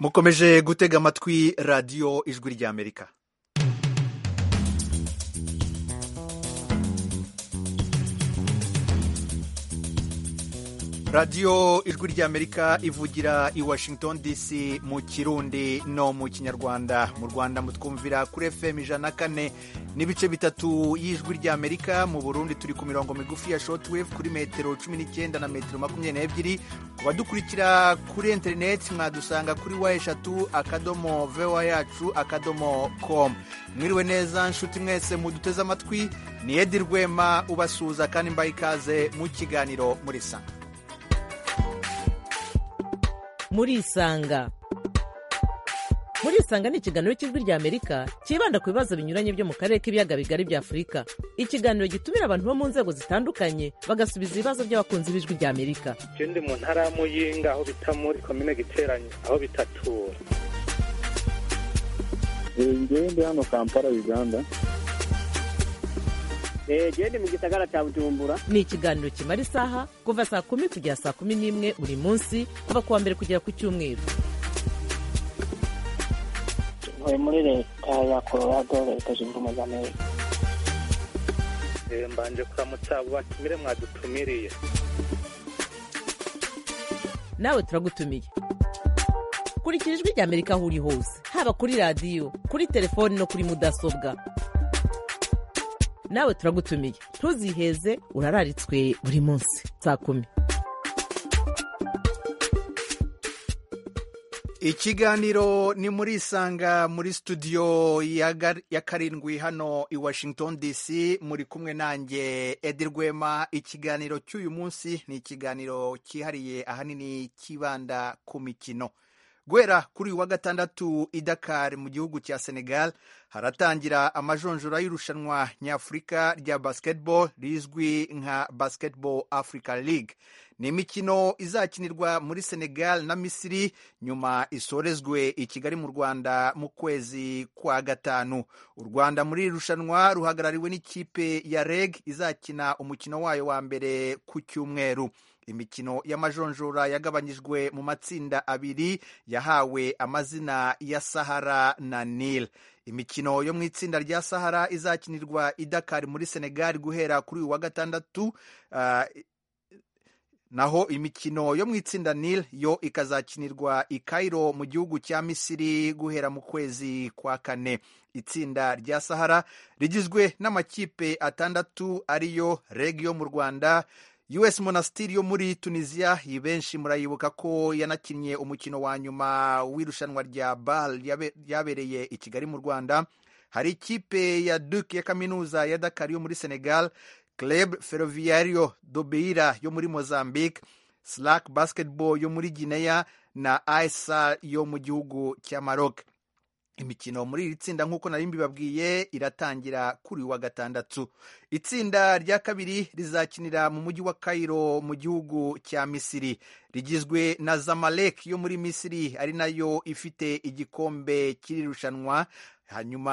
mukomeje gutega amatwi radiyo ijwi ry'amerika radiyo ijwi ry'amerika ivugira i washington dc mu kirundi no mu kinyarwanda mu rwanda mutwumvira kuri fm ijana na kane n'ibice bitatu y'ijwi ry'amerika mu burundi turi ku mirongo migufi ya shortwave kuri metero cumi n'icyenda na metero makumyabiri n'ebyiri ku badukurikira kuri interineti mwadusanga kuri wa eshatu akadomo vewa yacu akadomo com mwiriwe neza nshuti mwese muduteze amatwi ni edi rwema ubasuhuza kandi mbaye ikaze mu kiganiro muri sanga murisanga murisanga ni ikiganiro cy'ijwi ry'amerika cyibanda ku bibazo binyuranye byo mu karere k'ibiyaga bigari bya afurika ikiganiro gitumira abantu bo mu nzego zitandukanye bagasubiza ibibazo by'abakunzi b'ijwi ry'amerika ndi mu ntara ya muyinga aho bita muri komine giteranye aho bitatura ndi hano kampala uganda genda mu gisagara cya bujumbura ni ikiganiro kimara isaha kuva saa kumi kugera saa kumi n'imwe buri munsi kuva ku wa mbere kugera ku cyumweru ntuye muri leta ya colorado leta zunze ubumwe za amerika mbanje kuramutsa abo batumire mwadutumiriye nawe turagutumiye kurikira ijwi ry'amerika aho uri hose haba kuri radiyo kuri telefoni no kuri mudasobwa nawe turagutumiye ntuziheze urararitswe buri munsi saa kumi ikiganiro ni muri isanga muri studio ya gar- ya karindwi hano i washington dc muri kumwe nanjye edi rwema ikiganiro cy'uyu munsi ni ikiganiro cyihariye ahanini cyibanda ku mikino guhera kuri uyu wa gatandatu i Dakar mu gihugu cya Senegal haratangira amajonjora y'irushanwa nyafurika rya basketball rizwi nka Basketball Africa League ni imikino izakinirwa muri Senegal na Misiri nyuma isorezwe i Kigali mu Rwanda mu kwezi kwa gatanu u Rwanda muri iri rushanwa ruhagarariwe n'ikipe ya REG izakina umukino wayo wa mbere ku cyumweru imikino y'amajonjora yagabanyijwe mu matsinda abiri yahawe amazina ya sahara na nil imikino yo mu itsinda rya sahara izakinirwa i dakar muri senegal guhera kuri uyu wa gatandatu naho imikino yo mu itsinda nil yo ikazakinirwa i Cairo mu gihugu cya misiri guhera mu kwezi kwa kane itsinda rya sahara rigizwe n'amakipe atandatu ariyo reg yo mu rwanda us monastiri yo muri tunisiya benshi murayibuka ko yanakinnye umukino wa nyuma w'irushanwa rya bal ryabereye i kigali mu rwanda hari ikipe ya duk ya kaminuza ya dakar yo muri senegal club ferroviario dobeira yo muri mozambique slack basketball yo muri guinea na aisa yo mu gihugu cya maroc imikino muri iri tsinda nk'uko nari mbibabwiye iratangira kuri wa gatandatu itsinda rya kabiri rizakinira mu mujyi wa Cairo mu gihugu cya misiri rigizwe na zamalek yo muri misiri ari nayo ifite igikombe cy'irushanwa hanyuma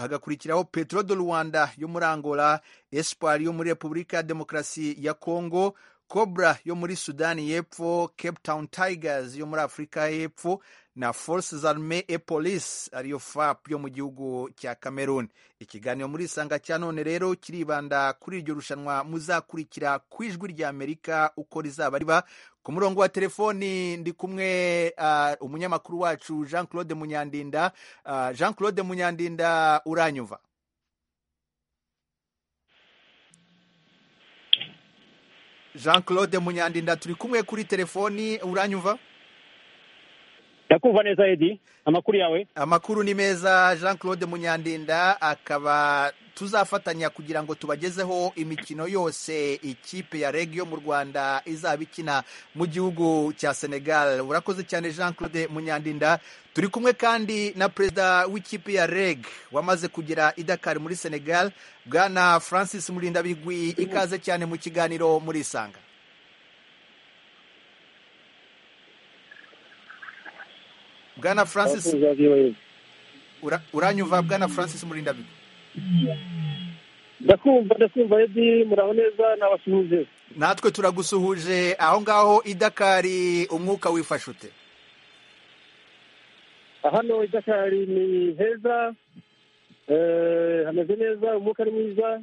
hagakurikiraho petro do rwanda yo muri angola espoir yo muri repubulika ya demokarasi ya congo cobra yo muri sudani y'epfo cape town tigers yo muri afurika y'epfo na forces arme e police ariyo fap yo mu gihugu cya cameroon ikiganiro muri isanga cya none rero kiribanda kuri iryo rushanwa muzakurikira ku ijwi ry'amerika uko rizaba riba ku murongo wa telefoni ndi kumwe uh, umunyamakuru wacu jean claude munyandinda uh, jean claude munyandinda uranyumva jean claude munyandinda turi kumwe kuri telefoni uranyumva ndakumva neza edi amakuru yawe amakuru ni meza jean claude munyandinda akaba tuzafatanya kugira ngo tubagezeho imikino yose ikipe ya reg yo mu rwanda izaba ikina mu gihugu cya senegal urakoze cyane jean claude munyandinda turi kumwe kandi na perezida w'ikipe ya reg wamaze kugera i dakar muri senegal bwana francis murindabigwi ikaze cyane mu kiganiro muri isanga bwana francis Ura- uranyumva bwana francis murindabigwi ndakumva ndakumva edi muraho neza nabasuhuje natwe turagusuhuje aho ngaho i dakari umwuka wifashe ute hano idashari ni heza eh, hameze neza umwuka ari mwiza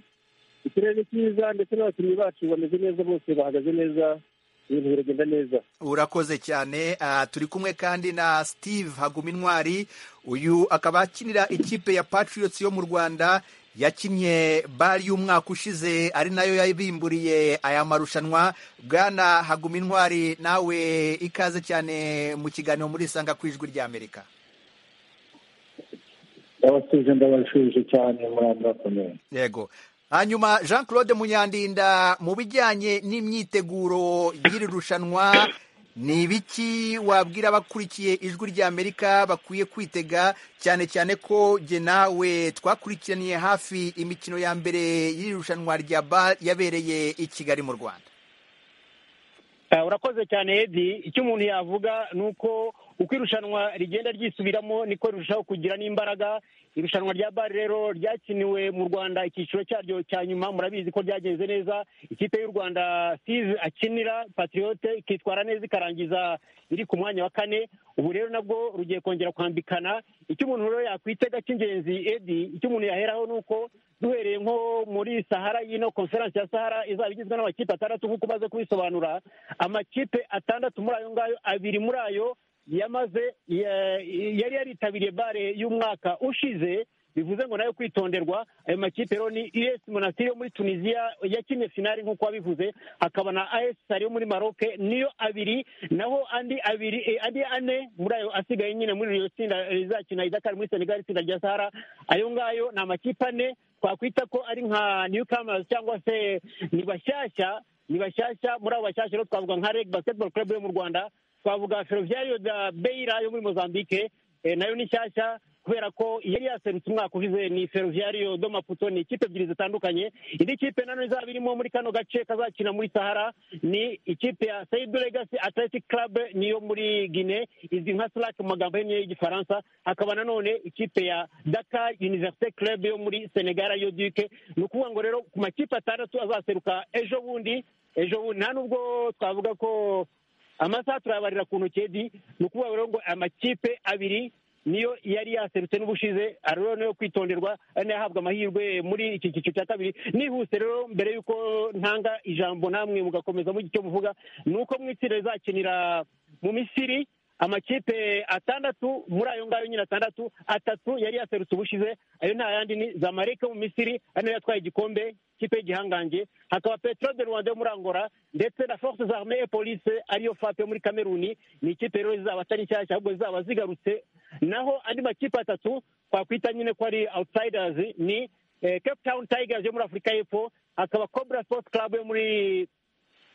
ikirere ni cyiza ndetse n'abakinnyi bacu bameze neza bose bahagaze neza ibintu biragenda neza urakoze cyane ah, turi kumwe kandi na steve hagumintwari uyu akaba akinira ikipe ya patriots yo mu rwanda yakinnye bari y'umwaka ushize ari nayo yabimburiye aya marushanwa bwana hagumintwari nawe ikaze cyane mu kiganiro muri isanga ku ijwi ry'amerika ndabasuje ndabashuje cyane muri amurakomeye yego hanyuma jean claude munyandinda mu bijyanye n'imyiteguro y'iri rushanwa ni ibiki wabwira abakurikiye ijwi ry'amerika bakwiye kwitega cyane cyane ko jye nawe twakurikiraniye hafi imikino ya mbere y'iri rushanwa rya ba yabereye i kigali mu rwanda Ah, urakoze cyane edi icyo umuntu yavuga ni uko uko irushanwa rigenda ryisubiramo niko rirushaho kugira n'imbaraga irushanwa rya bari rero ryakiniwe mu rwanda icyiciro cyaryo cya nyuma murabizi ko ryagenze neza ikipe y'u rwanda steve akinira patriote ikitwara neza ikarangiza iri ku mwanya wa kane ubu rero nabwo rugiye kongera kwambikana icyo umuntu rero yakwitega cy'ingenzi edi icyo umuntu yaheraho ni uko duhereye nko muri sahara y'ino konferansi ya sahara izaba igizwe n'amakipe atandatu nk'uko umaze kubisobanura amakipe atandatu muri ayo ngayo abiri muri ayo yamaze ya- yari yaritabiriye bare y'umwaka ushize bivuze ngo nayo kwitonderwa ayo makipe rero ni us monastir yo muri tunisiya yakinnye finali nk'uko wabivuze hakaba na as sari yo muri maroc niyo abiri naho andi abiri eh, andi ane muri ayo asigaye nyine muri iryo tsinda rizakina idakari muri senegal itsinda rya sahara ayo ngayo ni amakipe ane twakwita ko ari nka newcomers cyangwa se ni bashyashya ni bashyashya muri abo bashyashya rero twavuga nka reg basketball club yo mu rwanda twavuga ferroviario da beira yo muri mozambique eh, nayo ni nshyashya kubera ko yari yaserutse umwaka ushize ni ferroviario do maputo ni ikipe ebyiri zitandukanye indi kipe nano izaba irimo muri kano gace kazakina muri sahara ni ikipe ya said legacy athletic club niyo muri guine izwi nka slack mu magambo yemye y'igifaransa hakaba nanone ikipe ya dakar université club yo muri senegal yo duke ni ukuvuga ngo rero ku makipe atandatu azaseruka ejo bundi ejo bundi nta nubwo twavuga ko amasaha turayabarira ku ntoki edi ni ukuvuga rero ngo amakipe abiri niyo yari yaserutse n'ubushize ari rero niyo kwitonderwa ari nayo ahabwa amahirwe muri iki cyiciro cya kabiri nihuse rero mbere y'uko ntanga ijambo namwe mugakomeza mugira icyo muvuga ni uko mu itsinda rizakinira mu misiri amakipe atandatu muri ayo ngayo nyine atandatu atatu yari yaserutse ubushize ayo nta yandi ni zamareke yo mu misiri ari nayo yatwaye igikombe ikipe y'igihangange hakaba petro de rwanda yo muri angola ndetse na force zarme et police ariyo fape yo muri kameruni ni ikipe rero zizaba atari nshyashya ahubwo zizaba zigarutse naho andi makipe atatu twakwita nyine ko ari outsiders ni eh, cape town tigers yo muri afurika y'epfo hakaba cobra sports club yo muri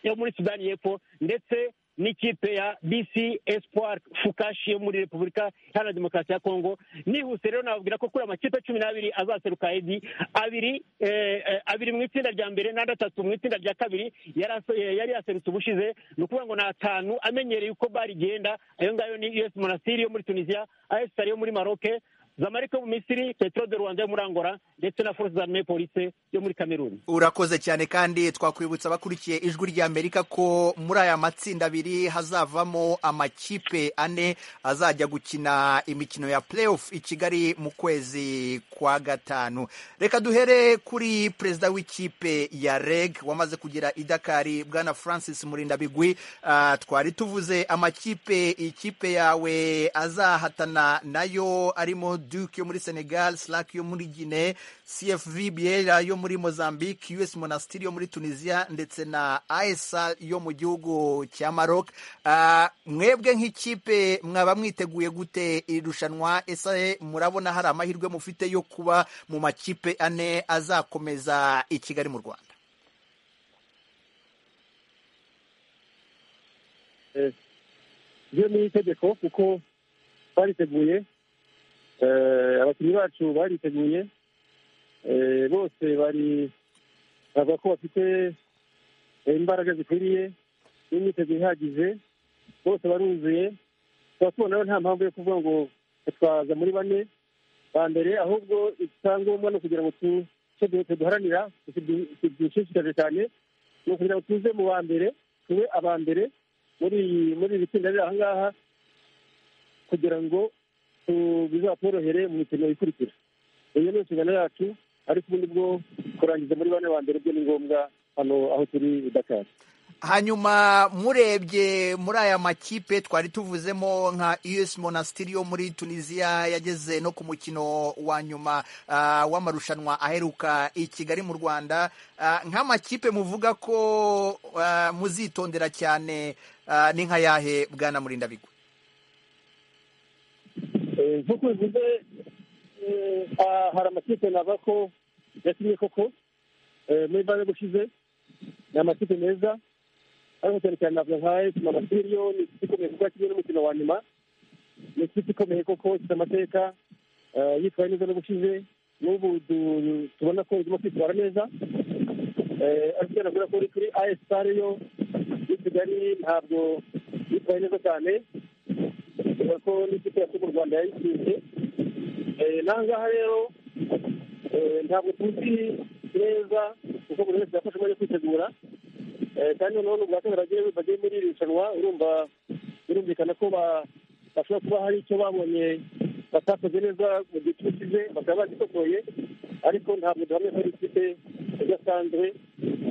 yo muri sudani y'epfo ndetse n'ikipe ya bc espoir fukashi yo muri repubulika iharanira demokarasi ya kongo nihuse rero nababwira ko kuri amakipe cumi n'abiri azaseruka edi abiri eh, eh, abiri mu itsinda rya mbere n'andi atatu mu itsinda rya kabiri yari ase- eh, yari yaserutse ubushize ni ukuvuga ngo ni atanu amenyereye uko bari igenda ayo ngayo ni us monastir yo muri tunisiya as yo muri maroc zamarike yo mu misiri petro de rwanda yo muri angola ndetse na force zarme police yo muri kameruni urakoze cyane kandi twakwibutsa abakurikiye ijwi ry'amerika ko muri aya matsinda abiri hazavamo amakipe ane azajya gukina imikino ya playoff i kigali mu kwezi kwa gatanu reka duhere kuri perezida w'ikipe ya reg wamaze kugera i dakari bwana francis murindabigwi Ah, twari tuvuze amakipe ikipe yawe azahatana nayo arimo duke yo muri senegal slack yo muri guinea cfv biera yo muri mozambique us monastir yo muri tunisia ndetse na aesa yo mu gihugu cya maroc Ah, mwebwe nk'ikipe mwaba mwiteguye gute iri rushanwa ese murabona hari amahirwe mufite yo kuba mu makipe ane azakomeza i kigali mu rwanda ryo ni itegeko kuko bariteguye eh, abakinnyi bacu bariteguye eh, bose bari bavuga ko bafite eh, imbaraga zikwiriye n'imyiteguro ihagije bose baruzuye tukaba tubona rero nta mpamvu yo kuvuga ngo twaza muri bane ba mbere ahubwo icyangombwa ni ukugira ngo tu- icyo du- tuduharanira tudushishikaje cyane ni ukugira ngo tuze mu ba mbere tube aba mbere muri iyi muri iri tsinda riri aha ngaha kugira ngo bizatworohere mu mikino ikurikira iyo ni inshingano yacu ariko ubundi bwo kurangiza muri bane ba mbere byo ni ngombwa hano aho turi i dakari hanyuma murebye muri aya makipe twari tuvuzemo nka us monastiri yo muri tunisiya yageze no ku mukino wa nyuma ah, w'amarushanwa aheruka i kigali mu rwanda Ah, nk'amakipe muvuga ko ah, muzitondera cyane ah, ni nka yahe bwana murindabigwi Eh, nk'uko bivuze eh, ah, hari amakipe nava ko yakinye koko eh, muri bane gushize ni amakipe meza ariko cyane cyane navuga nka esima amasiriyo ni ikipe ikomeye kuko yakinnye n'umukino wa nyuma ni ikipe ikomeye koko ifite amateka eh, yitwaye neza n'ubushize n'ubu du- tubona ko igomba kwitwara neza Eh, ariko cyane navuga ko uri kuri ayesi sare yo i kigali ntabwo yitwaye neza cyane bivuga ko n'ikipe yacu mu rwanda yayitsinze Eh, n'ahangaha rero eh, ntabwo tuzi neza kuko buri wese yafashe umwanya wo kwitegura Eh, kandi noneho ni ubwa kabiri bagiye bagiye muri iri rushanwa urumva birumvikana ko ba- bashobora kuba hari icyo babonye batakoze neza mu gihe cy'ubushize bakaba bagikosoye ariko ntabwo duhamya ko ari ikipe idasanzwe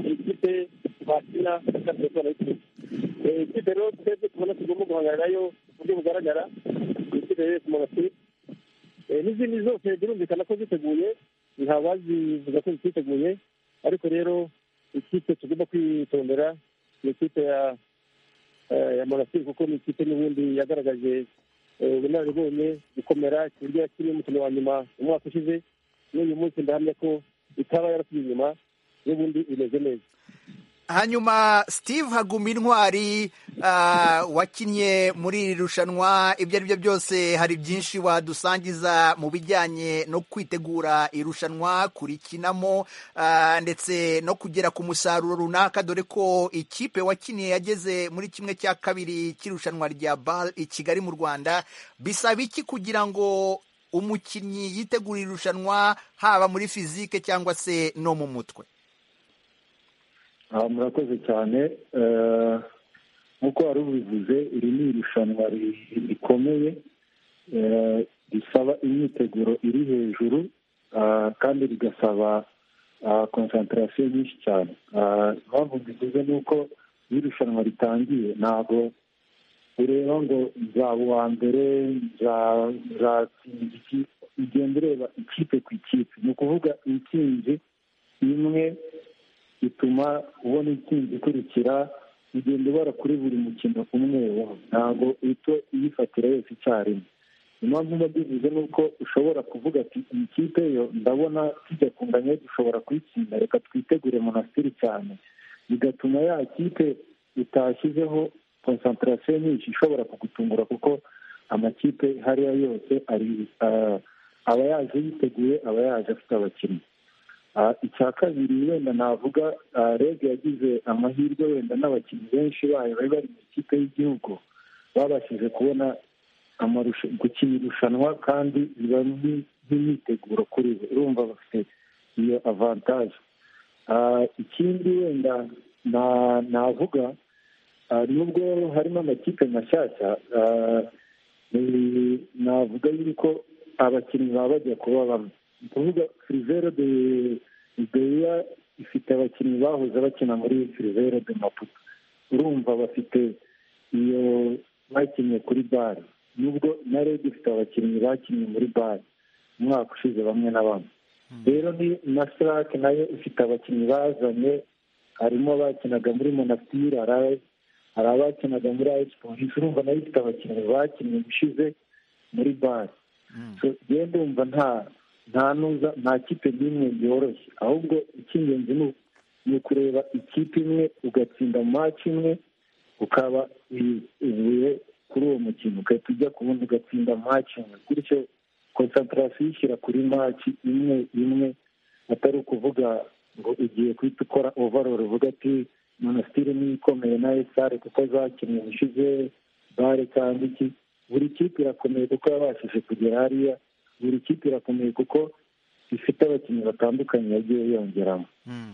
ni ikipe bakina kandi bakaba bayitsinze Eh, ikipe rero twebwe tubona tugomba guhangana nayo ku buryo bugaragara ni ikipe rero ku mabasire Eh, n'izindi zose birumvikana ko ziteguye nta wazivuga ko ziteguye ariko rero ikipe tugomba kwitondera ni ikipe ya eh, ya monastir kuko ni ikipe n'ubundi yagaragaje eh, ubunararibonye gukomera ku buryo yakiriye umukino wa nyuma umwaka ushize n'uyu munsi ndahamya ko itaba yarasubiye inyuma n'ubundi imeze neza hanyuma steve haguma intwari ah, wakinnye muri iri rushanwa ibyo ari byo byose hari byinshi wadusangiza mu bijyanye no kwitegura irushanwa kurikinamo ah, ndetse no kugera ku musaruro runaka dore ko ikipe wakiniye yageze muri kimwe cya kabiri cy'irushanwa rya bal i kigali mu rwanda bisaba iki kugira ngo umukinnyi yitegure irushanwa haba muri fizike cyangwa se no mu mutwe aha murakoze cyane eh, nk'uko wari ubivuze iri ni irushanwa ri- rikomeye eh, risaba imyiteguro iri hejuru ah, kandi rigasaba konsantarasiyo nyinshi cyane Ah, impamvu mbivuze ni uko iyo irushanwa ritangiye ntabwo ureba ngo nzaba uwa mbere nza- nzatsinda iki ugenda ureba ikipe ku ikipe ni ukuvuga intsinzi imwe bituma ubona intsinzi ikurikira ugenda ubara kuri buri mukino umwe umwe ntabwo uhita uyifatira yose icyarimwe impamvu mba mbivuze ni uko ushobora kuvuga ati iyi kipe yo ndabona tujya kunganya dushobora kuyitsinda reka twitegure monasitiri cyane bigatuma ya kipe utashyizeho konsantarasiyo nyinshi ishobora kugutungura kuko amakipe hariya yose ari ah, aba yaje yiteguye aba yaje afite abakinnyi Ah, icya kabiri wenda navuga ah, rege yagize amahirwe wenda n'abakinnyi benshi bayo bari bari mu ikipe y'igihugu babashije kubona amarusha- gukina irushanwa kandi biba ni- nk'imyiteguro kuri bo urumva bafite iyo avantaje Ah, ikindi wenda na- navuga ah, nubwo harimo amakipe mashyashya ah, ni- navuga yuko abakinnyi baba bajya kuba bamwe ni ukuvuga firivere de ideya ifite abakinnyi bahoze bakina muri firivere de maputo urumva bafite iyo bakinnye kuri bare nubwo na rege ifite abakinnyi bakinnye muri bare umwaka ushize bamwe na bamwe rero ni na sirake nayo ifite abakinnyi bazanye harimo abakinaga muri monasitiri hari aba- hari abakinaga muri ayisi polisi urumva nayo ifite abakinnyi bakinnye ushize muri bare So, njyewe ndumva nta nta nuza nta kipe n'imwe yoroshye ahubwo icy'ingenzi ni u- ni ukureba ikipe imwe ugatsinda maci imwe ukaba uyi- uvuye kuri uwo mukino ugahita ujya ku wundi ugatsinda maci imwe gutyo konsantarasiyo ishyira kuri maci imwe imwe atari ukuvuga ngo ugiye guhita ukora ovaroro uvuga ati monasitiri niyo ikomeye na esare kuko zakinnye ubushize bare cyangwa iki buri kipe irakomeye kuko yabashije kugera hariya buri kipe irakomeye kuko ifite abakinnyi batandukanye yagiye yongeramo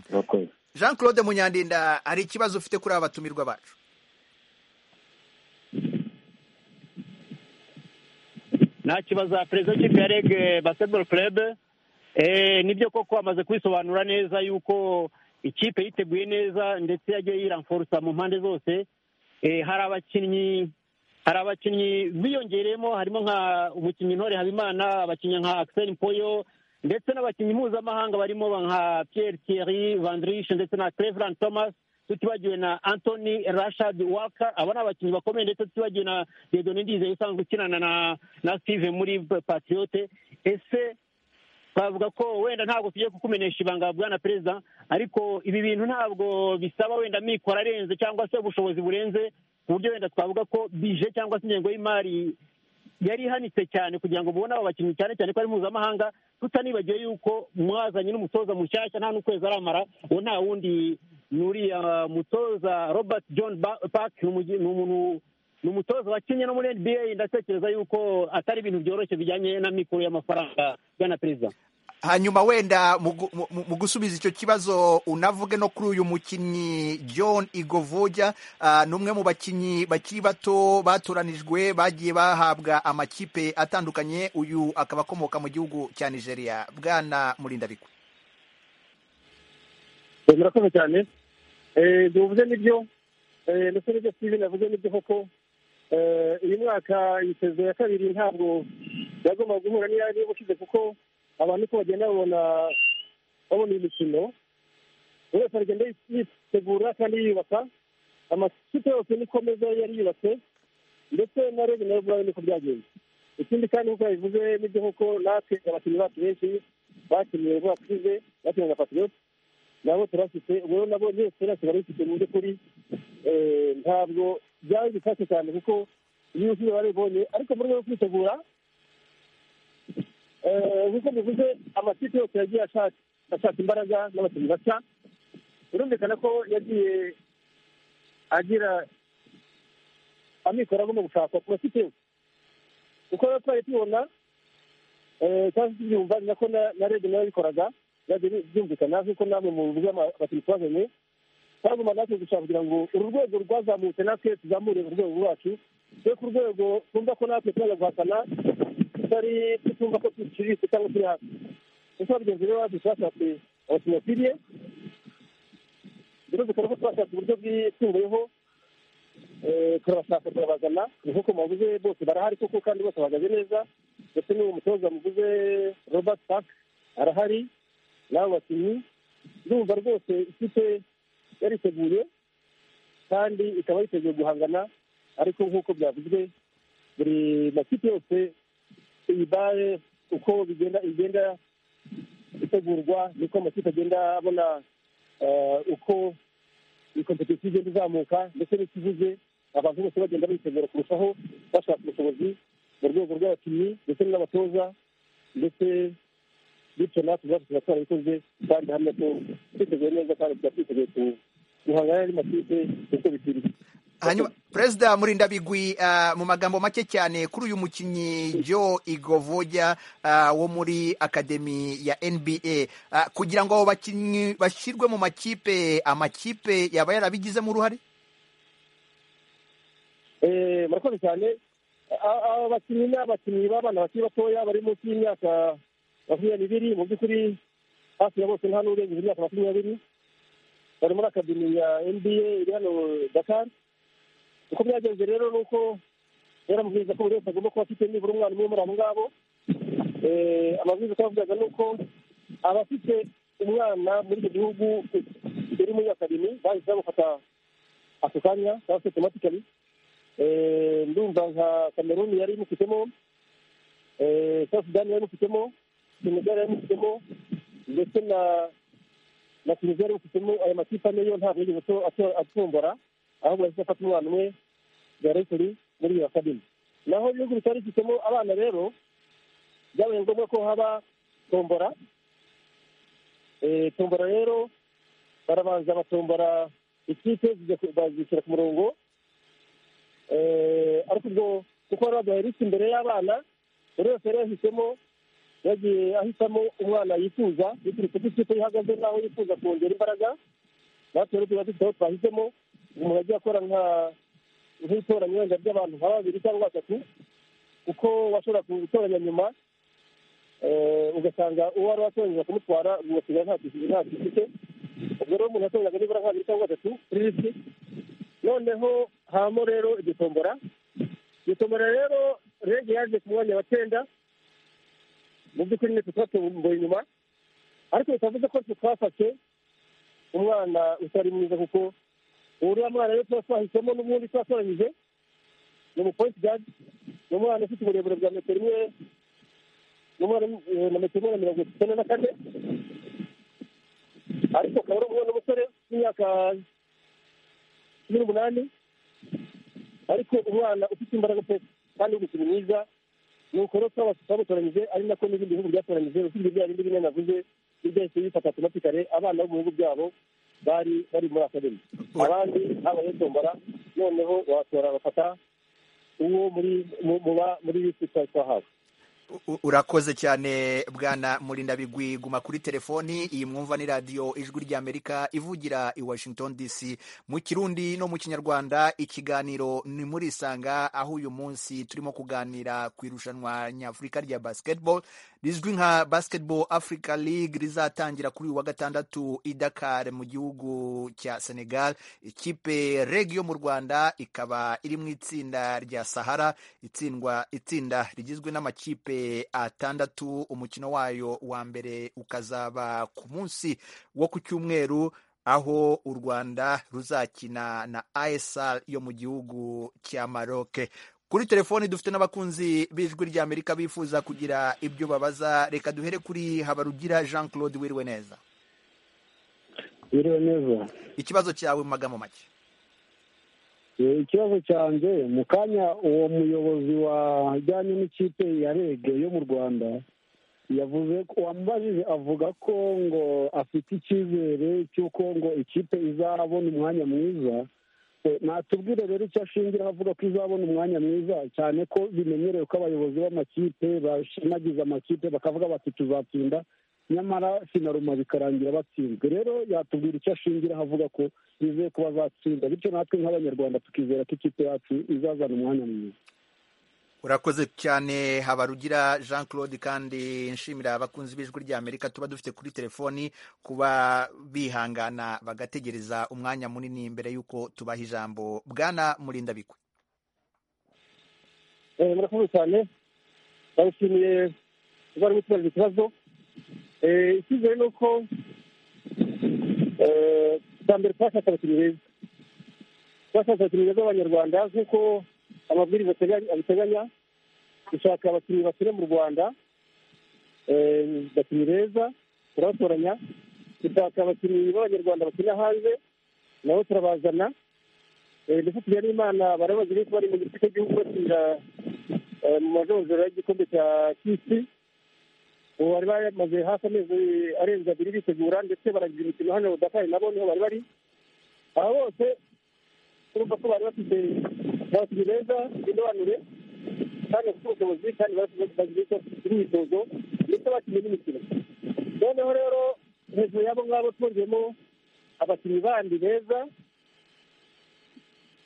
murakoze jean claude munyandinda hari ikibazo ufite kuri aba batumirwa bacu nakibaza perezida w'ikipe ya rege basketball club eh, nibyo koko amaze kubisobanura neza yuko ikipe yiteguye neza ndetse yagiye yiramforusa mu mpande zose Eh, hari abakinnyi hari abakinnyi biyongereyemo harimo nka umukinnyi ntore habimana abakinnyi nka axel mpoyo ndetse n'abakinnyi mpuzamahanga barimo nka pierre thierry vandrish ndetse na cleveland thomas tutibagiwe na anthony rashad walker aba ni abakinnyi bakomeye ndetse tutibagiwe na dedoni ndizeye usanzwe ukinana na na steve muri patriote ese twavuga ko wenda ntabwo tugiye kukumenyesha ibanga bwana perezida ariko ibi bintu ntabwo bisaba wenda amikoro arenze cyangwa se ubushobozi burenze ku buryo wenda twavuga ko bije cyangwa se ingengo y'imari yari ihanitse cyane kugira ngo mubone abo bakinnyi cyane cyane ko ari mpuzamahanga tutanibagiwe yuko mwazanye n'umutoza mushyashya nta n'ukwezi aramara uwo nta wundi ni uriya mutoza robert john Ba- park ni umugi- ni umuntu ni umutoza wakinnye no muri nba ndatekereza yuko atari ibintu byoroshye bijyanye na mikoro y'amafaranga bwana perezida hanyuma wenda mu gu- mu- mu gusubiza icyo kibazo unavuge no kuri uyu mukinnyi john igovuja ah, ni umwe mu bakinnyi bakiri bato batoranijwe bagiye bahabwa amakipe atandukanye uyu akaba akomoka mu gihugu cya nigeria bwana murindabigwi Eh, murakoze cyane Eh, ibyo muvuze nibyo Eh, ndetse n'ibyo steven yavuze nibyo koko Eh, uyu mwaka iyi sezo ya kabiri ntabwo yagombaga guhura n'iyari ubushize kuko abantu uko bagenda babona babona iyi mikino buri wese aragenda yitegura kandi yiyubaka amakipe yose niko meza yari yubatse ndetse na rege nayo ubwayo niko byagenze ikindi kandi nk'uko yabivuze nibyo koko natwe abakinnyi bacu benshi bakiniye vuba tugize bakiniye na patriote nabo turafite ubwo nabo nyine turasiga bifite mu by'ukuri eh, ntabwo byari bifashe cyane kuko iyo usubiye baribonye ariko mu rwego rwo kwitegura eh, nk'uko bivuze amakipe yose yagiye ashaka ashaka imbaraga n'abakinnyi bashya birumvikana ko yagiye agira amikoro agomba gushakwa ku makipe yose kuko rero twari tubona eh, cyangwa se tubyumva ni nako na- na rege nayo yabikoraga byagiye byumvikana nk'uko namwe muvuze abakinnyi twazanye twagomba natwe gushaka kugira ngo uru rwego rwazamutse natwe tuzamure urwego rwacu tujye ku rwego twumva ko natwe tuzaza guhatana tutari tutumva ko duciriritse cyangwa turi hafi kuko bagenzi rero bacu twashatse abakinnyi bakwiriye birumvikana ko twashatse uburyo bwisumbuyeho Eh, turabashaka turabazana ni nk'uko mubavuze bose barahari koko kandi bose bahagaze neza ndetse n'uwo mutoza muvuze robert park arahari n'abo bakinnyi ndumva rwose ikipe yariteguye kandi ikaba yiteguye guhangana ariko nk'uko byavuzwe buri makipe yose iyibaye uko bigenda igenda itegurwa niko amakipe agenda abona eh, uko ikompetisiyo igenda izamuka ndetse n'ikibuze abantu bose bagenda bitegura kurushaho bashaka ubushobozi mu rwego rw'abakinnyi ndetse n'abatoza ndetse bityo natwe ubwacu tuba twarabikoze kandi hamwe ko twiteguye neza kandi tuba twiteguye ku- guhangana n'andi makipe uko bikwiriye hanyuma perezida murindabigwi ah, mu magambo make cyane kuri uyu mukinnyi joe igovoja ah, wo muri akademi ya nba Ah, kugira ngo abo bakinnyi bashyirwe mu makipe amakipe yaba yarabigizemo uruhare Eh, murakoze cyane A- aba bakinnyi ni abakinnyi b'abana bakiri batoya bari munsi y'imyaka makumyabiri mu by'ukuri hafi ya bose nta n'urengeje imyaka makumyabiri bari muri akademi ya nba iri hano dakar uko byagenze rero ni uko yaramubwiriza ko buri wese agomba kuba afite nibura umwana umwe muri abo ngabo Eh, amabwiriza uko yavugaga ni uko abafite umwana muri icyo gihugu uri muri akademi bahise bamufata ako kanya cyangwa se automatically Eh, ndumva nka cameroon yari imufitemo eh, south sudan yari imufitemo senegal yari imufitemo ndetse na na tunisia yari imufitemo ayo makipe ane yo ntabwo yigeze ato- ato- atombora ahubwo yahise afata umwana umwe directly muri iyo akademi naho ibihugu bitari bifitemo abana rero byabaye ngombwa ko haba tombora Eh, tombora rero barabanza batombora ikipe zijya ku- bazishyira ku murongo Eh, ariko ubwo kuko bari baduhaye risiki imbere y'abana buri wese yari yahisemo yagiye ahitamo umwana yifuza biturutse ku ikipe ihagaze n'aho yifuza kongera imbaraga natwe rero tuba dufite aho twahisemo umuntu agiye akora nka nk'itoranya wenda ry'abantu nka babiri cyangwa batatu kuko washobora gutoranya nyuma eh, ugasanga uwo wari watoranyije kumutwara ugasiga nta kisi- nta tifite ubwo rero umuntu yatoranyaga nibura nk'abiri cyangwa gatatu kuri lisi noneho habamo rero igitombora igitombora rero rege yaje ku mwanya wa cyenda mu by'ukuri nitwe twatomboye inyuma ariko bitavuze ko twe twafashe umwana utari mwiza kuko uriya mwana rero tuba twahisemo n'ubundi tuba twaranyije ni umupolisi gazi ni umwana ufite uburebure bwa metero imwe ni umwana eh, na metero imwe na mirongo itanu na kane ariko akaba ari umwana w'umusore w'imyaka cumi n'umunani ariko umwana ufite imbaraga pe kandi w'umukino mwiza ni ukoro twaba twamutoranyije ari nako n'ibindi bihugu byatoranyije usibye bya bindi bine navuze n'ibyahise bifata automatically abana bo mu bihugu byabo bari bari muri akademi abandi habayeho tombora noneho watora bafata uwo muri mu- muba muri lisi twari twahawe U- u- urakoze cyane bwana murindabigwi guma kuri telefoni iyi mwumva ni radiyo ijwi ry'amerika ivugira i washington dc mu kirundi no mu kinyarwanda ikiganiro ni muri isanga aho uyu munsi turimo kuganira ku irushanwa nyafurika rya basketball rizwi nka basketball africa league rizatangira kuri uyu wa gatandatu i dakar mu gihugu cya senegal ikipe reg yo mu rwanda ikaba iri mu itsinda rya sahara itsindwa itsinda rigizwe n'amakipe atandatu umukino wayo wa mbere ukazaba ku munsi wo ku cyumweru aho u rwanda ruzakina na asr yo mu gihugu cya maroke kuri telefoni dufite n'abakunzi b'ijwi ry'amerika bifuza kugira ibyo babaza reka duhere kuri habarugira jean claude wiriwe neza biriwe neza ikibazo cyawe mu magambo make Eh, ikibazo cyanjye mu kanya uwo muyobozi wajyanye n'ikipe ya rege yo mu rwanda yavuze ko wamubajije avuga ko ngo afite icyizere cy'uko ngo ikipe izabona umwanya mwiza Eh, natubwire rero icyo ashingiraho avuga ko izabona umwanya mwiza cyane ko bimenyerewe ko abayobozi b'amakipe bashimagiza amakipe bakavuga bati tuzatsinda nyamara finaruma bikarangira batsinzwe rero yatubwira icyo ashingiraho avuga ko bizeye ko bazatsinda bityo natwe nk'abanyarwanda tukizera ko ikipe yacu izazana umwanya mwiza urakoze cyane habarugira jean claude kandi nshimira abakunzi b'ijwi ry'amerika tuba dufite kuri telefoni kuba bihangana bagategereza umwanya munini mbere y'uko tubaha ijambo bwana murindabigwi Eh, murakoze cyane ndabashimiye kuba ari gutubaza ikibazo Eh, icyizere ni uko eh, bwa mbere twashatse abakinnyi beza twashatse abakinnyi beza b'abanyarwanda nk'uko amabwiriza ateganya- abiteganya dushaka abakinnyi bakire mu rwanda eh, abakinnyi beza turabatoranya dushaka abakinnyi b'abanyarwanda bakina hanze nabo turabazana Eh, ndetse tugira n'imana barabazi yuko bari mu gice cy'igihugu batsinda eh, mu majonjora y'igikombe cya kisi ubu bari bamaze hafi amezi arenze abiri bitegura ndetse baragira imikino hano budakari nabo niho bari bari aba bose urumva ko bari bafite abakinnyi beza bindobanure kandi bafite ubushobozi kandi bagira icyo imyitozo ndetse bakinnye n'imikino noneho rero hejuru y'abo ngabo twongeyemo abakinnyi bandi beza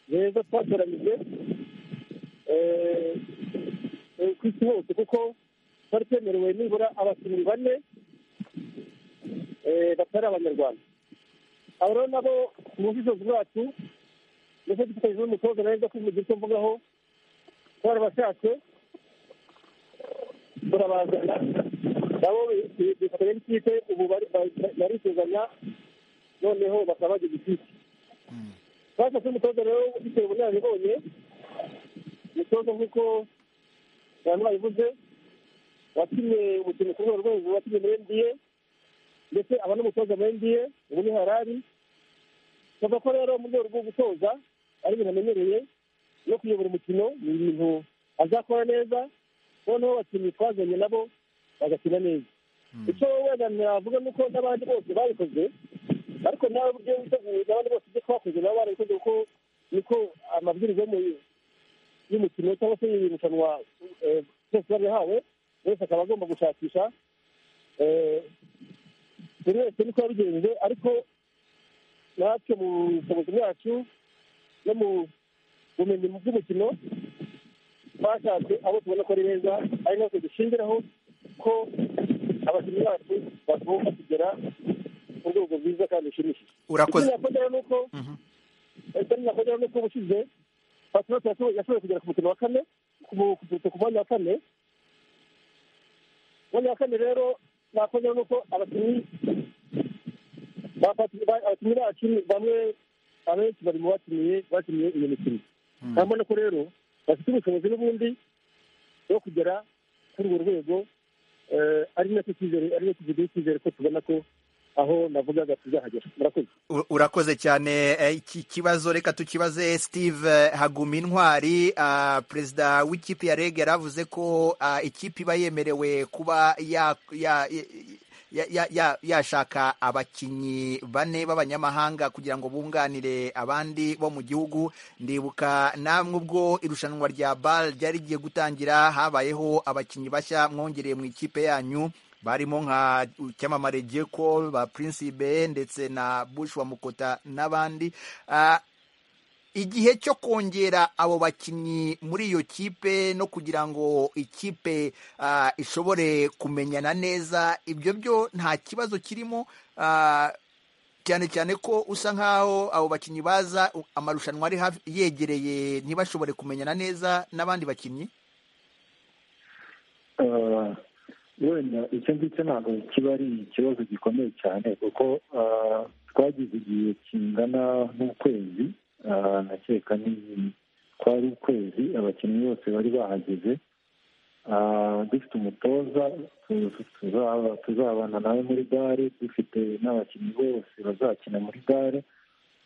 beza twatoranyije eh, eh, ku isi hose kuko twari twemerewe nibura abakinnyi bane eh, batari abanyarwanda abo rero nabo mu bushishozi bwacu ndetse dufatanyije n'umutoza neza ko mu gihe cyo mvugaho twarabashatse turabazana nabo bi- bifatanya n'ikipe ubu bari- bari- barisuzanya noneho bakaba bagize ikipe twashatse umutoza rero ufite ubunararibonye umutoza nk'uko abantu babivuze wakinnye umukino ku rwego rwo hejuru wakinnye muri nba ndetse aba n'umutoza muri nba ubu ni harari tuvuga ko rero mu rwego rwo gutoza ari ibintu amenyereye no kuyobora umukino ni ibintu azakora neza noneho abakinnyi twazanye nabo bagakina neza icyo wenda navuga ni uko n'abandi bose babikoze ariko nawe uburyo witeguye abandi bose ibyo twakoze nabo barabikoze kuko niko amabwiriza yo mu- y'umukino cyangwa se y'irushanwa eh, byose bari yahawe wese akaba agomba gushakisha eh, buri wese niko yabigenje ariko natwe mu bushobozi bwacu no mu bumenyi bw'umukino twashatse abo tubona ko ari beza ari natwe dushingiraho ko abakinnyi bacu bagomba kugera ku rwego rwiza kandi rushimishije urakoze ikindi nakongeraho ni uko Mhm. ikindi nakongeraho ni uko ubushize patinote yashoboye kugera ku mukino wa kane ku mu- ku- ku mwanya wa kane umwanya wa kane rero nakongeraho ni uko abakinnyi ba Pati- ba- abakinnyi bacu bamwe abenshi bari mu bakiniye bakiniye iyo mikino urabona ko rero bafite ubushobozi n'ubundi bwo kugera kuri urwo rwego eh, ari nacyo cyizere ari nacyo kiduha icyizere ko tubona ko aho navugaga tuzahagera murakoze U- urakoze cyane eh, iki kibazo reka tukibaze steve eh, haguma intwari ah, perezida w'ikipe ya rege yaravuze ko ah, ikipe iba yemerewe kuba ya- ya- ya- ya- ya- yashaka abakinnyi bane b'abanyamahanga kugira ngo bunganire abandi bo mu gihugu ndibuka namwe ubwo irushanwa rya bal ryari rigiye gutangira habayeho abakinnyi bashya mwongereye mu ikipe yanyu barimo nka cyamamare Jeko, ba Principe ndetse na Bush wa Mukota n'abandi Ah, igihe cyo kongera abo bakinnyi muri iyo kipe no kugira ngo ikipe ah, ishobore kumenyana neza ibyo byo nta kibazo kirimo Ah, cyane cyane ko usa nkaho abo bakinnyi baza u- amarushanwa ari hafi- yegereye ntibashobore kumenyana neza n'abandi bakinnyi Eh, wenda icyo ngicyo ntabwo kiba ari ikibazo gikomeye cyane kuko eh, twagize igihe kingana n'ukwezi eh, ndakeka ni kwari ukwezi abakinnyi bose bari bahageze Eh, dufite umutoza tu- tuzaba- tuzabana nawe muri gare dufite n'abakinnyi bose bazakina muri gare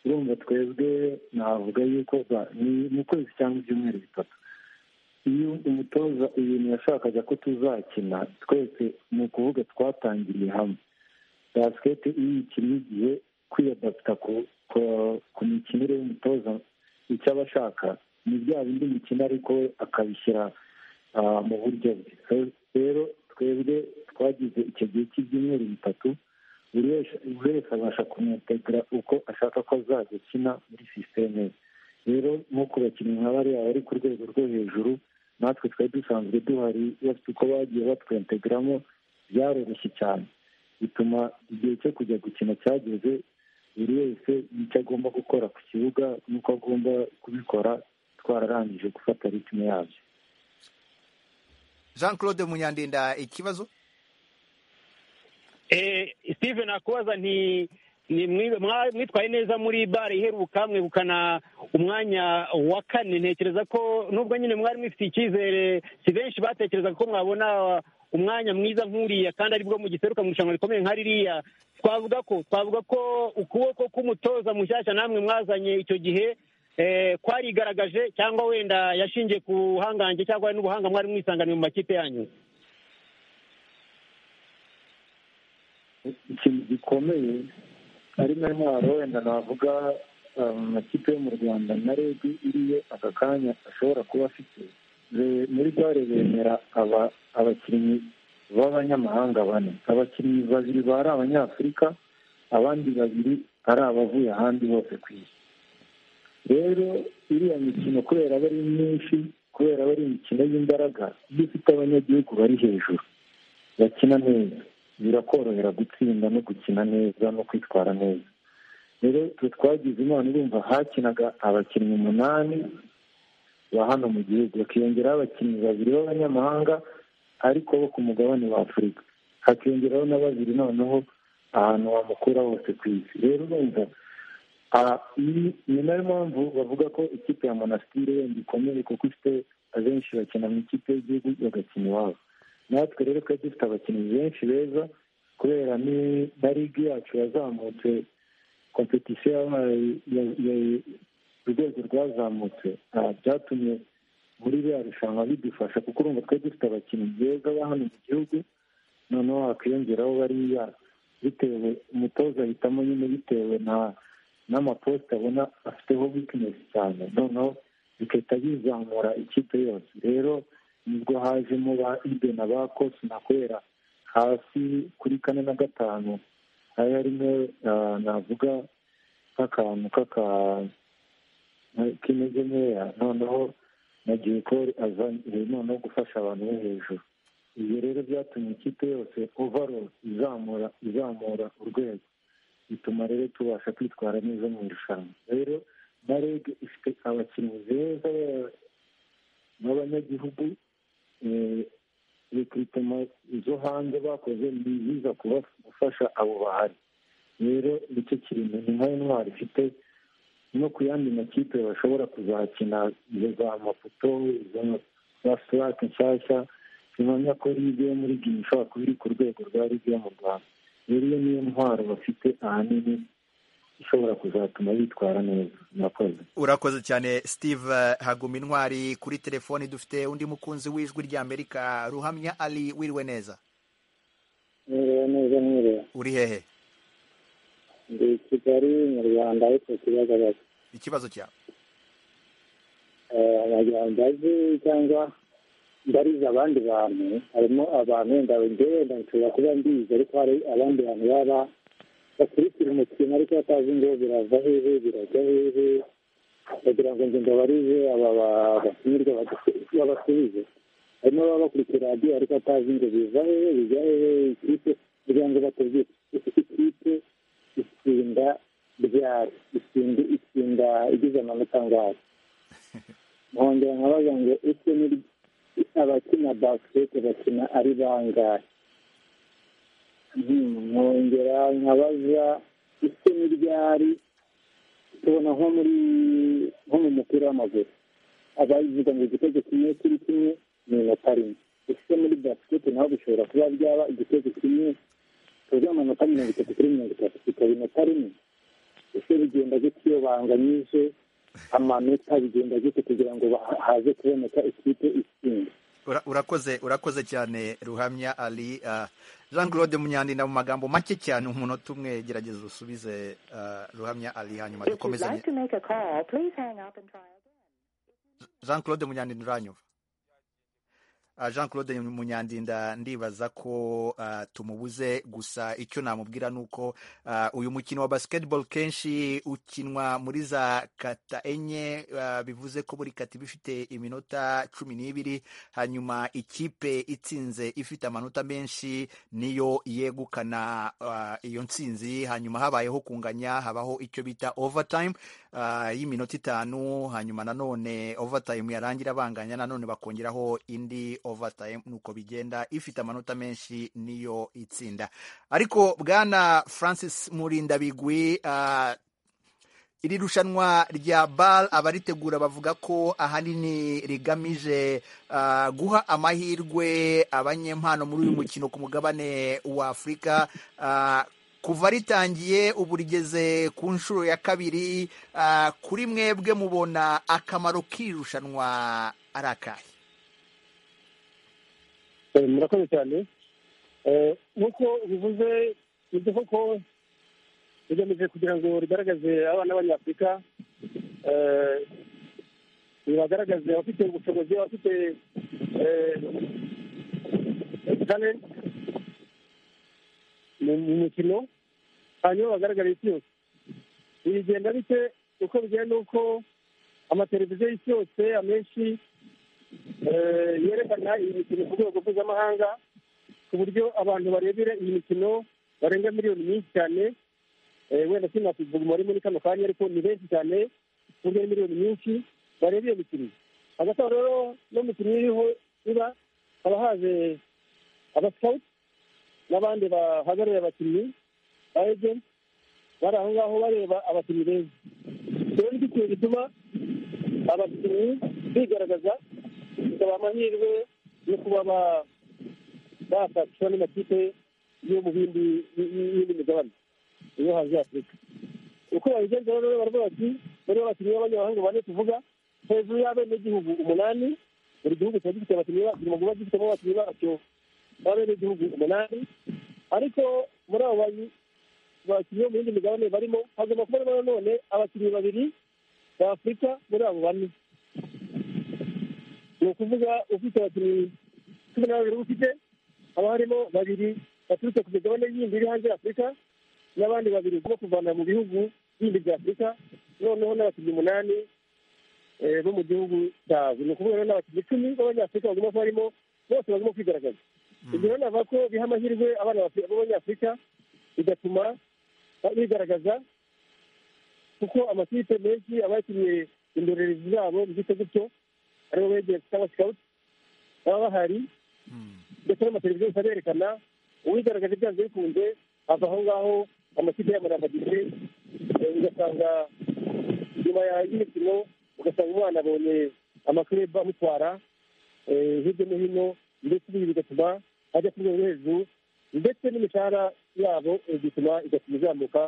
urumva twebwe navuga yuko za- ni mu kwezi cyangwa ibyumweru bitatu iyo umutoza ibintu yashakaga ko tuzakina twese ni ukuvuga twatangiriye hamwe basiketi iyo ikinnye igihe kwiyadapita ku ku- ku mikinire y'umutoza icyo aba ashaka ni bya bindi mikino ariko we akabishyira ah, mu buryo bwe So, rero twebwe twagize icyo gihe cy'ibyumweru bitatu buri wese- buri wese abasha kumwetegura uko ashaka ko azajya akina muri sisiteme ye rero nk'uko abakinnyi nka bariya bari ku rwego rwo hejuru natwe twari dusanzwe duhari bafite uko bagiye batwentegramo byaroroshye cyane bituma igihe cyo kujya gukina cyageze buri wese n'icyo agomba gukora ku kibuga n'uko agomba kubikora twararangije gufata ritme yabyo Jean Claude Munyandinda ikibazo Eh, steve nakubaza nti ni mwi- mwa- mwitwaye neza muri bare iheruka mwegukana umwanya wa kane ntekereza ko nubwo nyine mwari mwifite icyizere si benshi batekerezaga ko mwabona umwanya mwiza nk'uriya kandi aribwo mugiseruka mu irushanwa rikomeye nka ririya twavuga ko twavuga ko ukuboko k'umutoza mushyashya namwe mwazanye icyo gihe eh, kwarigaragaje cyangwa wenda yashingiye ku buhangange cyangwa n'ubuhanga mwari mwisanganye mu makipe yanyu ikintu gikomeye ari na ntwaro wenda navuga um, amakipe yo mu rwanda na regi iriyo aka kanya ashobora kuba afite Be- muri gare bemera aba- abakinnyi b'abanyamahanga bane abakinnyi babiri bari abanyafurika abandi babiri ari abavuye ahandi bose ku isi rero iriya mikino kubera aba ari myinshi kubera aba ari imikino y'imbaraga iyo ufite abanyagihugu bari hejuru bakina neza birakorohera gutsinda no gukina neza no kwitwara neza rero twe twagize imana urumva hakinaga abakinnyi umunani ba hano mu gihugu hakiyongeraho abakinnyi babiri b'abanyamahanga ariko bo ku mugabane wa afurika hakiyongeraho na babiri noneho ahantu wamukura hose ku isi rero urumva ah, iyi- ni nayo mpamvu bavuga ko ikipe ya monasitiri wenda ikomeye kuko ifite abenshi bakina mu ikipe y'igihugu bagakina iwabo natwe rero twari dufite abakinnyi benshi beza kubera ni- na ligi yacu yazamutse kompetisiyo yabaye- ya- ya- urwego rwazamutse ah, byatumye muri biriya rushanwa bidufasha kuko urumva twari dufite abakinnyi beza ba hano mu gihugu noneho hakiyongeraho bariya bitewe umutoza ahitamo nyine bitewe na n'amaposite abona afiteho wikinesi cyane noneho bigahita bizamura ikipe yose rero nibwo hajemo ba ibe na ba kosi na kubera hasi kuri kane na gatanu hari harimo ah, navuga nk'akantu k'aka kimeze nkeya noneho na jekori azanye no gufasha abantu bo hejuru ibyo rero byatumye ikipe yose ovaro izamura izamura urwego bituma rero tubasha kwitwara neza mu irushanwa rero na reg ifite abakinnyi beza b'abanyagihugu rekiritoma zo hanze bakoze ni biza gufasha abo bahari rero nicyo kintu ni nka intwari ifite no ku yandi makipe bashobora kuzakina izo za maputo izo za sirake nshyashya zimenya ko ligue yo muri gini ishobora kuba iri ku rwego rwa ligue yo mu rwanda rero iyo niyo ntwaro bafite ahanini ishobora kuzatuma bitwara neza murakoze urakoze cyane steve haguma intwari kuri telefoni dufite undi mukunzi w'ijwi rya amerika ruhamya ari wiriwe neza mwiriwe neza mwiriwe uri hehe ndi i kigali mu rwanda ariko kibagabaga ikibazo cyawe abanyambazi cyangwa ndariza abandi bantu harimo abantu wenda ngewe wenda nshobora kuba mbizi ariko hari abandi bantu baba bakurikira umukino ariko batazi ngo birava hehe birajya hehe bagira ngo nge mbabarize aba batumirwa babasubize harimo ababa bakurikira radiyo ariko batazi ngo biva hehe bijya hehe ikipe kugira ngo batubwire ikipe itsinda ryari itsinda itsinda igize amanota angahe nkongera nkabaza ngo ese ni abakina basikete bakina ari bangahe nkongera nkabaza ese ni ryari tubona nko muri nko mu mupira w'amaguru abayivuga ngo igitego kimwe kuri kimwe ni inota rimwe ese muri basikete naho bishobora kuba byaba igitego kimwe tuzi amanota mirongo itatu kuri mirongo itatu ikaba inota rimwe ese bigenda gute iyo banganyije amanota bigenda gute kugira ngo ba- haze kuboneka ikipe itsinda Ura- urakoze urakoze cyane ruhamya ali ah, jean claude munyandinda mu magambo make cyane umunota umwe gerageza usubize ah, ruhamya ali hanyuma If you'd dukomezanye like to make a call, please hang up and try again. jean claude munyandinda uranyumva Ah, jean claude munyandinda ndibaza ko ah, tumubuze gusa icyo namubwira ni uko ah, uyu mukino wa basketball kenshi ukinwa muri za kata enye ah, bivuze ko buri kata iba ifite iminota cumi n'ibiri hanyuma ikipe itsinze ifite amanota menshi niyo yegukana ah, iyo ntsinzi hanyuma habayeho kunganya habaho icyo bita overtime ah, y'iminota itanu hanyuma nanone overtime yarangira banganya nanone bakongeraho indi overtime nuko bigenda ifite amanota menshi niyo itsinda ariko bwana francis murindabigwi ah, iri rushanwa rya bal abaritegura bavuga ko ahanini rigamije ah, guha amahirwe abanyempano muri uyu mukino ku mugabane wa afurika Ah, kuva ritangiye ubu rigeze ku nshuro ya kabiri ah, kuri mwebwe mubona akamaro k'iri rushanwa ari akahe Eh, murakoze cyane Eh, nk'uko bivuze nibyo koko rigamije kugira ngo rigaragaze abana b'abanyafurika eh, ribagaragaze abafite ubushobozi abafite eh, talent mu mu mukino hanyuma bagaragara isi yose bigenda bite uko bigenda uko amateleviziyo y'isi yose amenshi eh, yerekana iyi mikino ku rwego mpuzamahanga ku buryo abantu barebera iyi mikino barenga miliyoni nyinshi cyane Eh, wenda sinakuvuga umubare muri kano kanya ariko ni benshi cyane ku buryo ari miliyoni nyinshi bareba iyo mikino hagati aho rero no mu mikino iriho iba haba haje abasawuti n'abandi bahagarariye abakinnyi ba ejenti bari aho ngaho bareba abakinnyi beza rero nicyo kintu gituma abakinnyi bigaragaza bikabaha amahirwe yo kuba ba- bafatwa n'amakipe yo mu bindi y'indi migabane iyo hanze y'afurika uko babigenza rero baravuga bati muri abakinnyi b'abanyamahanga bane tuvuga hejuru y'abenegihugu umunani buri gihugu kiba gifite abakinnyi bacyo mu kuba gifitemo abakinnyi bacyo b'abenegihugu umunani ariko muri abo bayi- bakinnyi bo mu yindi migabane barimo hagomba kuba harimo nanone abakinnyi babiri ba afurika muri abo bane ni ukuvuga ufite abakinnyi cumi na babiri ufite haba harimo babiri baturutse ku migabane yindi iri hanze ya afurika n'abandi babiri bo kuvana mu bihugu bindi bya afurika noneho n'abakinnyi umunani bo mu gihugu cyabo ni ukuvuga rero n'abakinnyi icumi b'abanyafurika bagomba kuba barimo bose bagomba kwigaragaza ibyo rero navuga ko biha amahirwe abana b'Afri- b'abanyafurika bigatuma bigaragaza kuko amakipe menshi aba yakinnye indorerezi zabo byitwa gutyo aribo begeye cyangwa sikawuti baba bahari ndetse n'amateleviziyo gusa arerekana uwigaragaje byanze bikunze ava aho ngaho amakipe yabo arafagije ugasanga nyuma ya- y'imikino ugasanga umwana abonye amakirebe amutwara eh, hirya no hino ndetse ibi bigatuma ajya ku rwego rwo hejuru ndetse n'imishahara yabo eh, bituma igatuma izamuka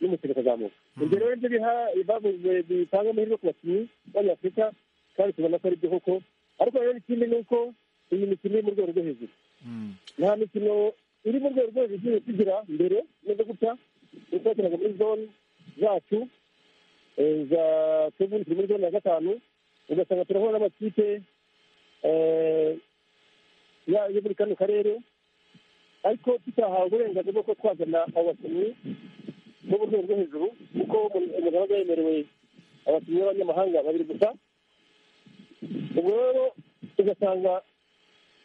n'umukino ukazamuka ibyo rero nibyo biha bavuze bitanga amahirwe ku bakinnyi b'abanyafurika kandi tubona ko ari byo koko ariko rero ikindi ni uko iyi mikino iri mu rwego rwo hejuru nta mikino iri mu rwego rwo hejuru igiye tugira mbere neza gutya kuko bakinaga muri zone zacu eh, za tubuni turi muri zone ya gatanu ugasanga turahura n'amakipe eh, ya- yo muri kano karere ariko tutahawe uburenganzira bwo kuba twazana abo bakinnyi bo mu rwego rwo hejuru kuko umuntu aba yemerewe abakinnyi b'abanyamahanga babiri gusa ubwo rero ugasanga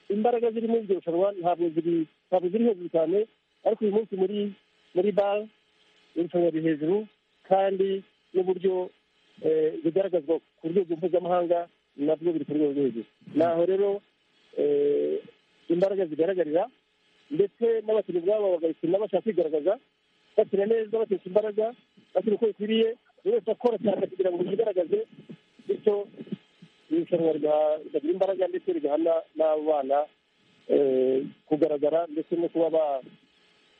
imbaraga ziri muri iryo rushanwa ntabwo ziri ntabwo ziri hejuru cyane ariko uyu munsi muri muri bare irushanwa riri hejuru kandi n'uburyo eh, bigaragazwa ku rwego mpuzamahanga nabwo biri ku rwego rwo hejuru naho rero eh, imbaraga zigaragarira ndetse n'abakinnyi ubwabo bagakina bashaka kwigaragaza bakina neza bakinisha imbaraga bakina uko bikwiriye buri wese akora cyane kugira ngo yigaragaze bityo irushanwa rya- rikagira imbaraga ndetse rigahana n'abo bana eh, kugaragara ndetse no kuba ba-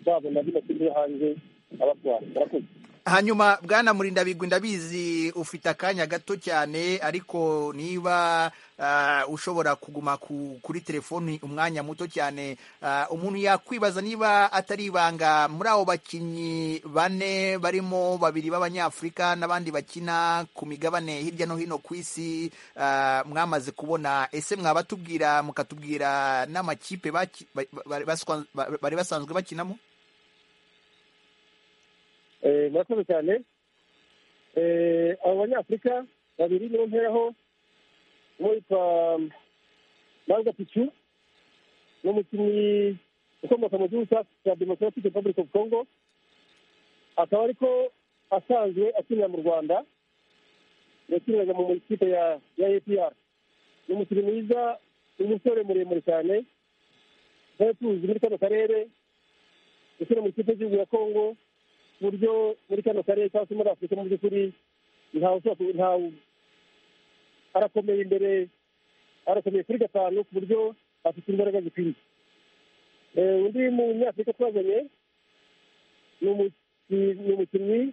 babona bino kintu yo hanze abatwara murakoze hanyuma bwana murindabigwi ndabizi ufite akanya gato cyane ariko niba ah, ushobora kuguma ku- kuri telefoni umwanya muto cyane ah, umuntu yakwibaza niba atari ibanga muri abo bakinnyi bane barimo babiri b'abanyafurika n'abandi bakina ku migabane hirya no hino ku isi ah, mwamaze kubona ese mwabatubwira mukatubwira n'amakipe baki- ba- ba- baswa- ba- bari basanzwe bakinamo Eh, murakoze cyane Eh, abo banyafurika babiri nibo mperaho umwe yitwa mabwa picu n'umukinnyi ukomoka mu gihugu cya- cya democratic republic of congo akaba ariko asanzwe akinira mu rwanda yakiniraga mu ikipe ya ya apr ni umukinnyi mwiza umusore muremure cyane twari tuzi muri kano karere ukina mu ikipe y'igihugu ya congo ku buryo muri kano karere cyangwa se muri afurika mu by'ukuri ntawe ushobora ku- ntawe arakomeye imbere arakomeye kuri gatanu ku buryo afite imbaraga zikwiriye Eh, undi munyafurika twazanye ni umuki- ni umukinnyi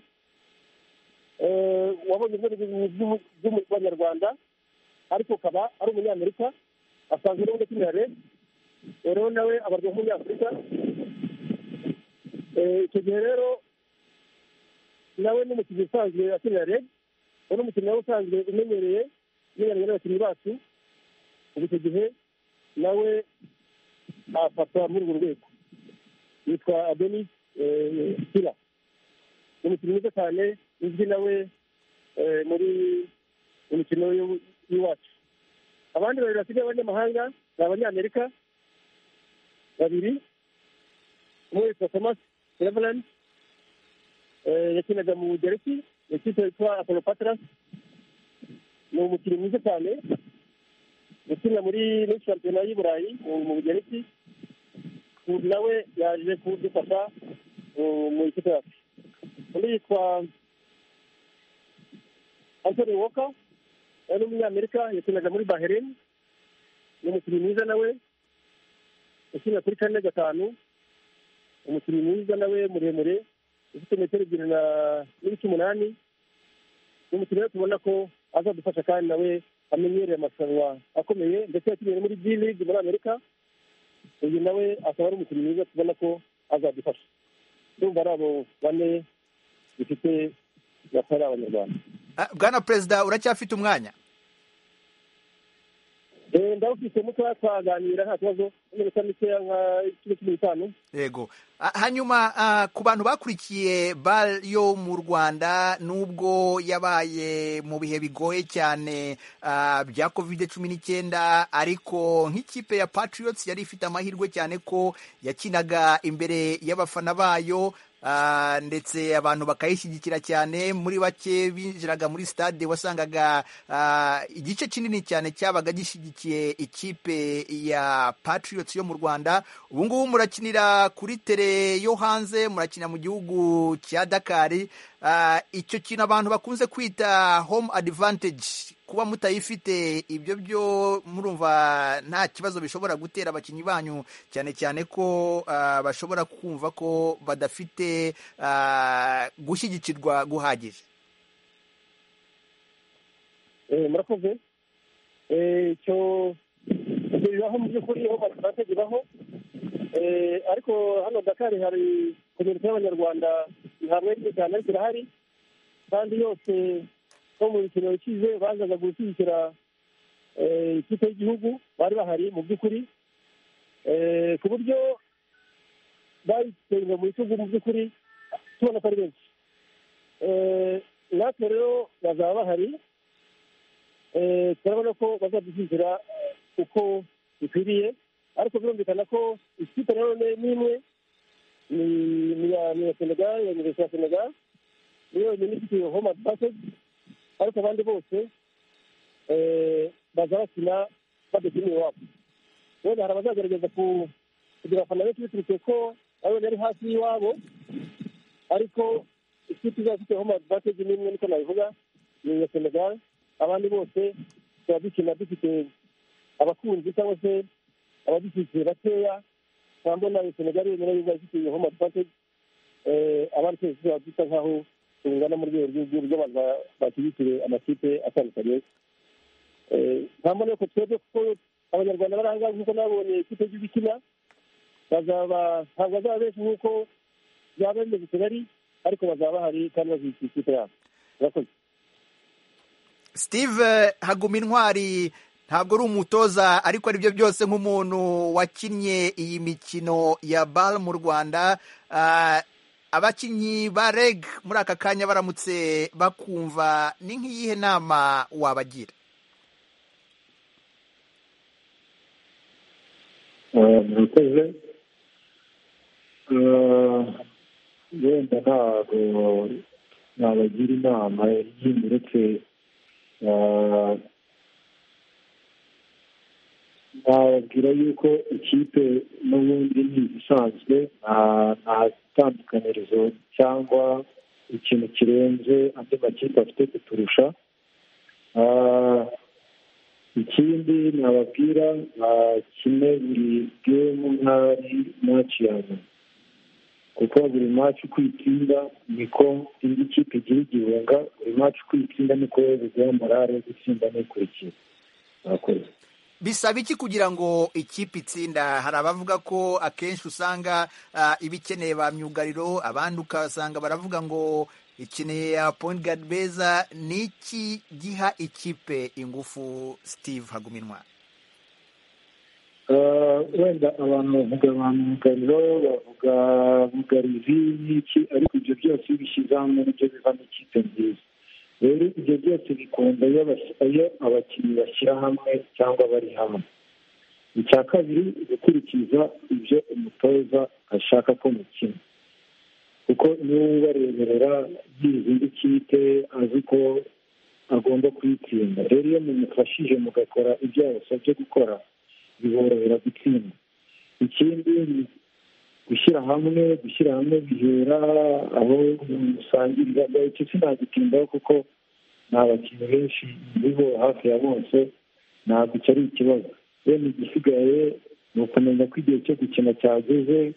eh, wabonye ubwenge bw'u- bw'u- bw'abanyarwanda ariko ukaba ari umunyamerika asanzwe n'ubundi akinira rero rero nawe abarwa nk'umunyafurika Eh, icyo gihe rero nawe n'umukinnyi usanzwe akinira reg we n'umukinnyi nawe usanzwe umenyereye umenyeranye n'abakinnyi bacu ubu icyo gihe nawe afata muri urwo rwego yitwa adenis eh, sila ni umukinnyi mwiza cyane uzwi nawe eh, muri imikino y'u- y'iwacu abandi babiri basigaye b'abanyamahanga ni abanyamerika babiri umwe witwa thomas reverand Eh, yakinaga mu bugereki ikipe yitwa apolopatra ni umukinnyi mwiza cyane ukina muri muri shampiyona y'i burayi mu mu bugereki Ubu nawe yaje kudufasha uh, mu ikipe yacu undi yitwa antony walker yari umunyamerika yakinaga muri bahrain ni umukinnyi mwiza nawe ukina kuri kane gatanu umukinnyi mwiza nawe muremure ufite metero ebyiri na n'ibice umunani n'umukinnyi rero tubona ko azadufasha kandi nawe amenyereye amarushanwa akomeye ndetse yakiniye no muri G League muri amerika uyu nawe akaba ari umukinnyi mwiza tubona ko azadufasha ndumva ari abo bane bifite batari abanyarwanda Ah, bwana perezida uracyafite umwanya Eh, ndawufitemo tuba twaganira nta kibazo n'iminota mikeya nka kino cumi n'itanu yego Ah, hanyuma ah, ku bantu bakurikiye bal yo mu rwanda nubwo yabaye mu bihe bigoye cyane ah, bya covid cumi n'icyenda ariko nk'ikipe ya patriots yari ifite amahirwe cyane ko yakinaga imbere y'abafana bayo ah, ndetse abantu bakayishyigikira cyane muri bake binjiraga muri stade wasangaga ah, igice kinini cyane cyabaga gishyigikiye ikipe ya patriots yo mu rwanda ubu ngubu murakinira kuri tere yo hanze murakina mu gihugu cya dakari Ah, icyo kintu abantu bakunze kwita home advantage kuba mutayifite ibyo byo murumva nta kibazo bishobora gutera abakinnyi banyu cyane cyane ko ah, bashobora kumva ko badafite ah, gushyigikirwa guhagije Eh, murakoze Eh, icyo ibyo bibaho mu by'ukuri aho batandatu bibaho Eh, ariko hano dakari hari komite y'abanyarwanda ntabwo ari cyane ariko irahari kandi yose bo mu mikino ikize bazaga gushyigikira eh, ikipe y'igihugu bari bahari mu by'ukuri Eh, ku buryo bayitsinze mu bitugu mu by'ukuri tubona ko ari benshi Eh, natwe rero bazaba bahari Eh, turabona ko bazadushyigikira uko bikwiriye ariko birumvikana ko ikipe na none n'imwe ni ni iya ni iya senegal ya universite ya senegal niyo yonyine ifite iyo home advantage ariko abandi bose eh, baza bakina badakina iwabo rero hari abazagerageza ku- kugira abafana benshi biturutse ko ababona ari hafi y'iwabo ariko ikipe izaba ifite home advantage n'imwe niko nabivuga ni iya senegal abandi bose tuba dukina dufite abakunzi cyangwa se abadushyigikiye bakeya ntabwo nayo senegal yonyine yaba ifite iyo home advantage Eh, abandi twese tuba dusa nk'aho tungana mu rwego rw'igihugu rw'abantu ba- bashyigikiye amakipe atandukanye Eh, nta mbona yuko twebwe kuko abanyarwanda bari ahangaha nk'uko nabonye ikipe y'igihugu ikina bazaba ntabwo bazaba benshi nk'uko byaba bimeze i kigali ariko bazaba bahari kandi bazikiye ikipe yabo murakoze steve haguma intwari ntabwo ari umutoza ariko aribyo byose nk'umuntu wakinnye iyi mikino ya bal mu rwanda Ah, abakinnyi ba reg muri aka kanya baramutse bakumva ni nk'iyihe nama wabagira Eh, murakoze Eh, wenda ntabwo nabagira inama yindi uretse eh, nababwira yuko ikipe n'ubundi ni isanzwe nta- nta tandukanirizo cyangwa ikintu kirenze andi makipe afite kuturusha Eh, ikindi nababwira bakine buri gemu nk'ari maci ya nyuma kuko buri maci uko uyitsinda niko indi kipe igira igihunga buri maci uko uyitsinda niko biguha morale yo gutsinda n'ikurikira murakoze bisaba iki kugira ngo ikipe itsinda hari abavuga ko akenshi usanga ah, iba ikeneye ba myugariro abandi ukasanga baravuga ngo ikeneye ya point guard beza ni iki giha ikipe ingufu steve haguminwa Eh, wenda abantu bavuga ba myugariro bavuga bugarizi n'iki ariko ibyo byose iyo ubishyize hamwe nibyo bivamo ikipe nziza rero ibyo byose bikunda iyo abas- iyo abakinnyi bashyira hamwe cyangwa bari hamwe icya kabiri gukurikiza ibyo umutoza ashaka ko mukina kuko niba ubareberera y'izindi kipe azi ko agomba kuyitsinda rero iyo mumufashije mugakora ibyo yabasabye gukora biborohera gutsinda ikindi ni gushyira hamwe gushyira hamwe bihera aho musangirira icyo sinagitindaho kuko ni abakinnyi benshi biriho hafi ya bose ntabwo icyo ari ikibazo bene igisigaye ni ukumenya ko igihe cyo gukina cyageze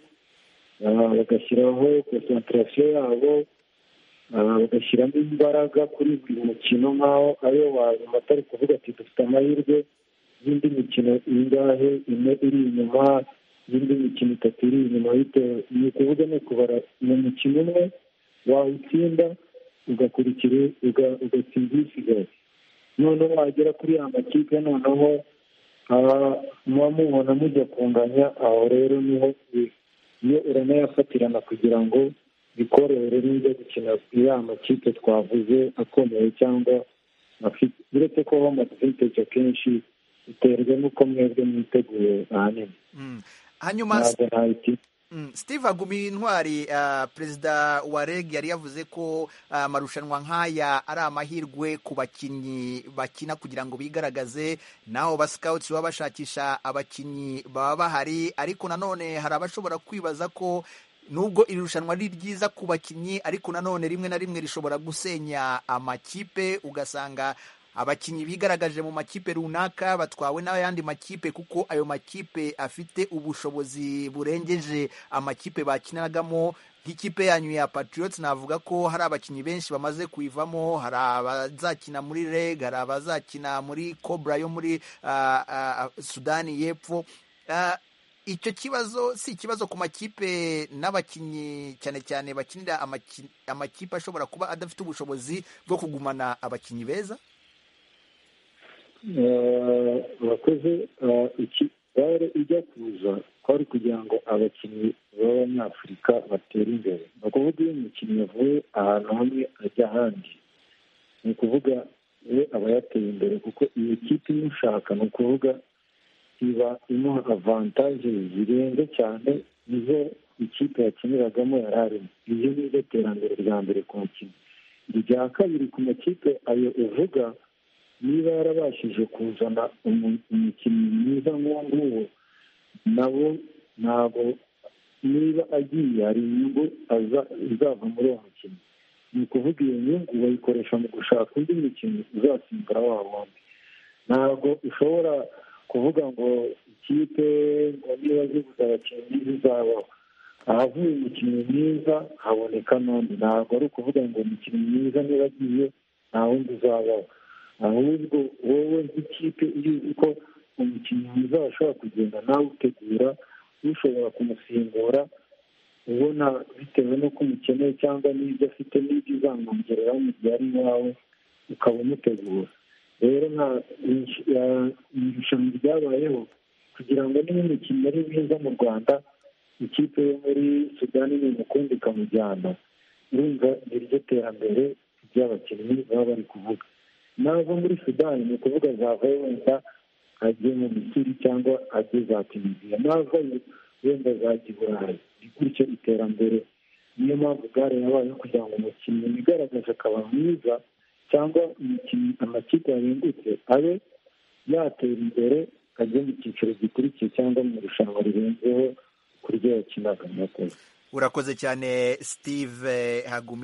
ah, bagashyiraho konsantarasiyo yabo ah, bagashyiramo imbaraga kuri buri mukino nk'aho ariyo wanyuma atari kuvuga ati dufite amahirwe y'indi mikino ingahe ine iri inyuma y'indi mikino itatu iri inyuma bitewe ni ukuvuga ni ukubara uwo mukino umwe wawutsinda ugakurikira uga- ugatsinda uyisigaye noneho wagera kuri ya makipe noneho muba mubona mujya kunganya aho rero niho bi- iyo uranayafatirana kugira ngo bikorohere n'ujya gukina ya makipe twavuze akomeye cyangwa afite uretse ko bamaze kwiteka kenshi biterwa n'uko mwebwe mwiteguye ahanini Mm. hanyuma ntabwo ntabiti Mm, Steve Agumi Intwari ah, perezida wa REG yari yavuze ko ah, amarushanwa nk'aya ari amahirwe ku bakinnyi bakina kugira ngo bigaragaze naho ba scouts baba bashakisha abakinnyi baba bahari ariko nanone hari abashobora kwibaza ko nubwo iri rushanwa ari ryiza ku bakinnyi ariko nanone rimwe na rimwe rishobora gusenya amakipe ugasanga abakinnyi bigaragaje mu makipe runaka batwawe n'ayandi makipe kuko ayo makipe afite ubushobozi burengeje amakipe bakinagamo nk'ikipe yanyu ya patriots navuga ko hari abakinnyi benshi bamaze kuyivamo hari abazakina muri reg hari abazakina muri cobra yo muri ah, ah, sudani y'epfo Ah, icyo kibazo si ikibazo ku makipe n'abakinnyi cyane cyane bakinira amaki- amakipe ashobora kuba adafite ubushobozi bwo kugumana abakinnyi beza Eh, bakoze eh, iki bare ijya kuza kwari kugira ngo abakinnyi b'abanyafurika batere imbere ni ukuvuga iyo umukinnyi yavuye ahantu hamwe ajya ahandi ni ukuvuga we aba yateye imbere kuko iyi kipe imushaka ni ukuvuga iba imuha avantaje zirenze cyane nizo ikipe yakiniragamo yari arimo iryo ni ryo terambere rya mbere ku mukinnyi irya kabiri ku makipe ayo uvuga niba yarabashije kuzana umu- umukinnyi mwiza nk'uwo nguwo nabo ntabwo niba agiye hari inyungu aza- izava muri uwo mukinnyi ni ukuvuga iyo nyungu bayikoresha mu gushaka undi mukinnyi uzasimbura wa wundi ntabwo ushobora kuvuga ngo ikipe ngo niba zibuze abakinnyi zizabaho ahavuye umukinnyi mwiza haboneka n'undi ntabwo ari ukuvuga ngo umukinnyi mwiza niba agiye nta wundi uzabaho ahubwo wowe nk'ikipe iyo uzi ko umukinnyi mwiza washobora kugenda nawe utegura ushobora kumusimbura ubona bitewe n'uko umukeneye cyangwa n'ibyo afite n'ibyo uzamwongereraho mu gihe ari iwawe ukaba umutegura rero nka irushanwa ryabayeho kugira ngo niba umukinnyi ari mwiza mu rwanda ikipe yo muri sudani nimukunda ikamujyana urumva ni ryo terambere ry'abakinnyi baba bari kuvuga nava muri sudani ni ukuvuga zavayo wenda ajye mu misiri cyangwa ajye za tunisiya navayo wenda zajya i burayi ni gutyo iterambere niyo mpamvu gare yabayeho kugira ngo umukinnyi wigaragaje akaba mwiza cyangwa umukinnyi amakipe yahindutse abe yatera imbere ajye mu cyiciro gikurikiye cyangwa mu irushanwa rirenzeho ku ryo yakinaga murakoze urakoze cyane steve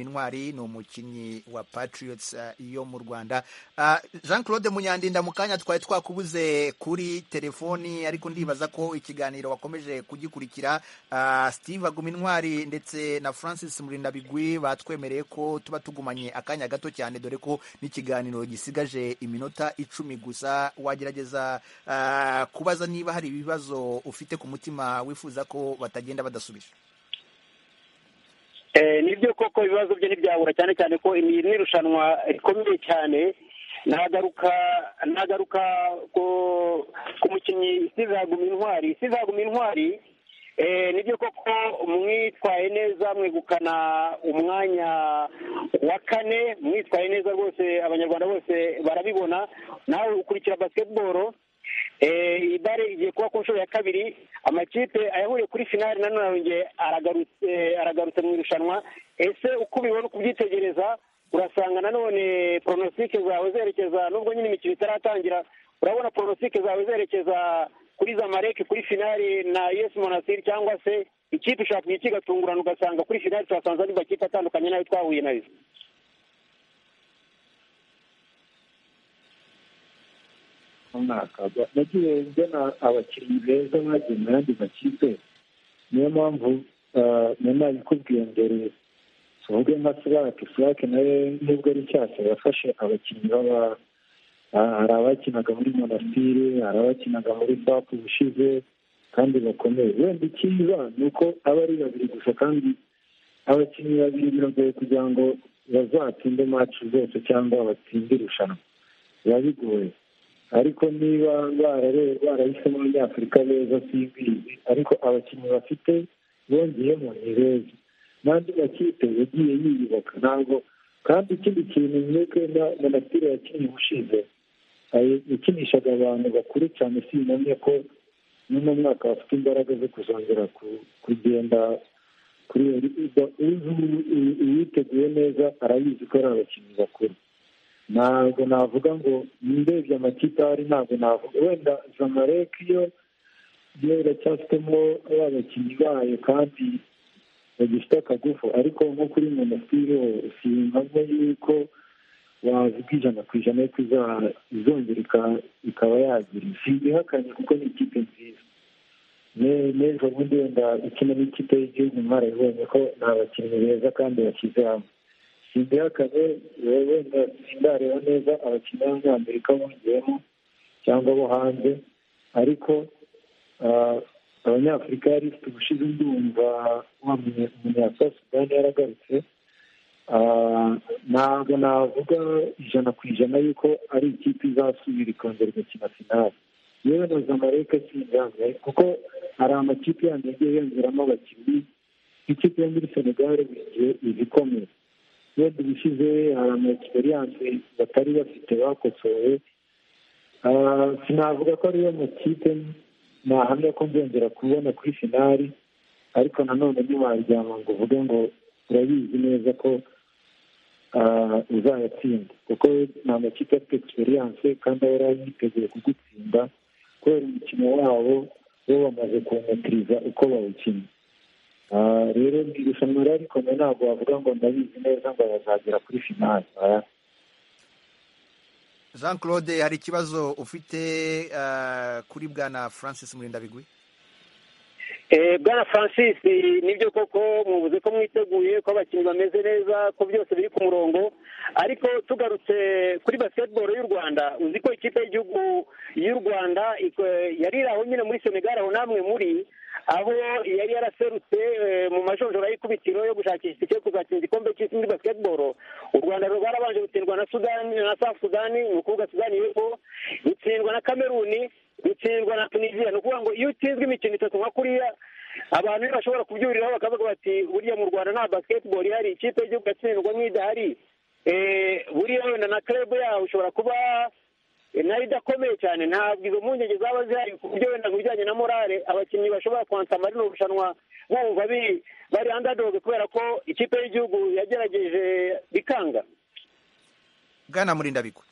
intwari ni umukinnyi wa patriots eh, yo mu rwanda Ah, jean claude munyandinda mu kanya twari twakubuze kuri telefoni ariko ndibaza ko ikiganiro wakomeje kugikurikira Ah, steve intwari ndetse na francis murindabigwi batwemereye ko tuba tugumanye akanya gato cyane dore ko n'ikiganiro gisigaje iminota icumi gusa wagerageza ah, kubaza niba hari ibibazo ufite ku mutima wifuza ko batagenda badasubije Eh, nibyo koko ibibazo bye ntibyabura cyane cyane ko iri ni irushanwa rikomeye cyane nagaruka nagaruka ku ku mukinnyi sizaguma intwari sizaguma intwari eh, nibyo koko mwitwaye neza mwegukana umwanya wa kane mwitwaye neza rwose abanyarwanda bose barabibona nawe ukurikira basketball Eh, iyi bare igiye kuba ku nshuro ya kabiri amakipe ayahuriye kuri finali nanone arongeye aragarutse aragarutse mu irushanwa ese uko ubibona uko ubyitegereza urasanga nanone poronosike zawe zerekeza nubwo nyine imikino itaratangira urabona poronosike zawe zerekeza kuri zamalek kuri finali na us monastir cyangwa se ikipe ishobora kugira ikigatungurana ugasanga kuri finali twasanze andi makipe atandukanye n'ayo twahuye nayo runaka nagiye mbona abakinnyi beza bagiye mu yandi makipe niyo mpamvu eh, nari nabikubwiye mbere tuvuge nka sirake sirake nayo nubwo ari nshyashya yafashe abakinnyi baba ah, hari abakinaga muri monasitiri hari abakinaga muri sapu ubushize kandi bakomeye wenda icyiza ni uko aba ari babiri gusa kandi abakinnyi babiri biragoye kugira ngo bazatsinde maci zose cyangwa batsinde irushanwa biba bigoye ariko niba barare- barahisemo abanyafurika beza simbizi ariko abakinnyi bafite bongeyemo ni beza n'andi makipe yagiye yiyubaka ntabwo kandi ikindi kintu mwebwe na monatire yakinnye ubushize ayi- yakinishaga abantu bakuru cyane sinamye ko n'uno mwaka bafite imbaraga zo kuzongera ku- kugenda kuri iyo liga uwiteguye neza arabizi ko ari abakinnyi bakuru ntabwo navuga ngo ndebye amakipe ahari ntabwo navuga wenda zamalek yo yo iracyafitemo ba bakinnyi bayo kandi bagifite akagufu ariko nko kuri monasitiri ho sinkabona yuko wavuga ijana ku ijana yuko iza- izongera ika- ikaba yagira simbihakanye kuko ni ikipe nziza Ne- n'ejo bundi wenda ikina n'ikipe y'igihugu mwarabibonye ko ni abakinnyi beza kandi bashyize hamwe simbihakanye wenda sindareba neza abakinnyi b'abanyamerika bongeyemo cyangwa bo hanze ariko ah, abanyafurika yari ifite ubushize ndumva wa munye- umunyasasudani yaragarutse Ah, ntabwo navuga ijana ku ijana yuko ari ikipe izasubira ikongera igakina finali yewe na zamaleke sinjamye kuko hari amakipe yanjye yagiye yongeramo abakinnyi ikipe yo muri senegare buri gihe iba ikomeye wenda ibishize hari ama egisperiyanse batari bafite bakosoye Ah, sinavuga ko ariyo makipe nahamya ko nzongera kubona kuri finali ariko nanone ntiwaryama ngo uvuge ngo urabizi neza ko ah, uzayatsinda kuko ni amakipe afite egisperiyanse kandi aba yari yiteguye kugutsinda kubera umukino wabo bo bamaze kuwumetiriza uko bawukina Ah, rero ni irushanwa rya rikomeye ntabwo wavuga ngo ndabizi neza ngo bazagera kuri finali oya. jean claude hari ikibazo ufite eh, kuri bwana francis murindabigwi Eh, bwana francis nibyo koko muvuze ko mwiteguye ko abakinnyi bameze neza ko byose biri ku murongo ariko tugarutse kuri basketball y'u rwanda uzi ko ikipe y'igihugu y'u rwanda iko- yari iri aho nyine muri senegal aho namwe muri aho yari yaraserutse eh, mu majonjora y'ikubitiro yo gushakisha itike yo kuzatsinda igikombe cy'isi muri basketball u rwanda rwarabanje gutsindwa na sudani na south sudani ni ukuvuga sudani y'epfo rutsindwa na kameruni rutsindwa na tunisiya ni ukuvuga ngo iyo utsinzwe imikino itatu nka kuriya abantu rero bashobora kubyuriraho bakavuga bati buriya mu rwanda nta basketball ihari ikipe y'igihugu yatsindwa nk'idahari Eh, buriya wenda na club yaho ushobora kuba nayo idakomeye cyane ntabwo izo mpungenge zaba zihari ku buryo wenda mu bijyanye na morale abakinnyi bashobora kwansama rino rushanwa bumva bi- bari andadoge kubera ko ikipe y'igihugu yagerageje bikanga bwana murindabigwi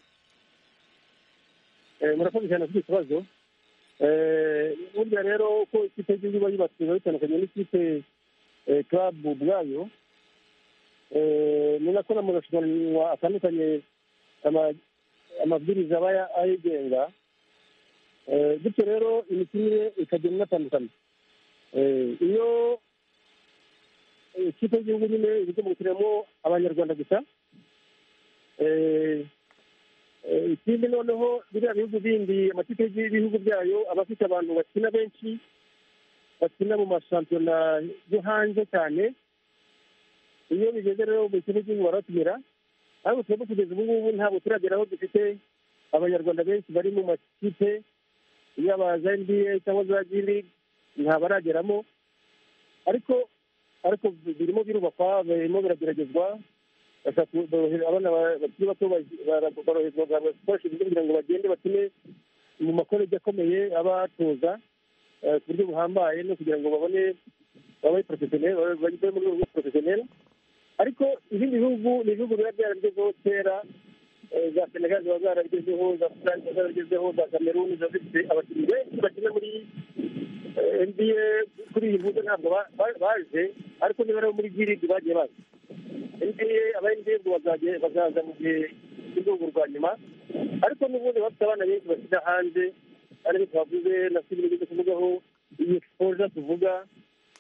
Eh, murakoze cyane kuri iki kibazo Eh, burya rero uko ikipe y'igihugu iba yubatse biba bitandukanye n'ikipe eh, club ubwayo ni nako n'amarushanwa atandukanye ama- amabwiriza aba ya- ayigenga Eh, bityo rero imikinire ikagenda inatandukana Eh, iyo eh, ikipe y'igihugu nyine iba igomba gukiniramo abanyarwanda gusa eh, Eh, ikindi noneho biriya bihugu bindi amakipe y'ibihugu byayo aba afite abantu bakina benshi bakina mu mashampiyona yo hanze cyane iyo bigeze rero mu kintu cy'igihugu baratumira ariko twebwe kugeza ubu ngubu ntabwo turagera aho dufite abanyarwanda benshi bari mu makipe yaba za nba cyangwa za g league ntabarageramo ariko ariko birimo birubakwa birimo birageragezwa bashaka borohera abana ba- bakiri bato bazi- bara- boroherezwa bagahabwa ibikoresho byiza kugira ngo bagende bakine mu makoleji akomeye abatoza eh, ku buryo buhambaye no kugira ngo babone babe porofesiyoneri babe mu rwego porofesiyoneri ariko ibindi bihugu ni ibihugu biba byarabigezeho kera eh, za senegal ziba zarabigezeho za sudani ziba zarabigezeho za kameruni ziba zifite abakinnyi benshi bakina muri eh, nba kuri iyi mbuga ntabwo ba- ba- baje ariko niba rero muri girigi bagiye baza NBA aba NBA ngo bazajye- bazaza mu gihe cy'urwego rwa nyuma ariko n'ubundi bafite abana benshi bashyira hanze ariko twavuze na filime zo kuvugaho iyi exposure tuvuga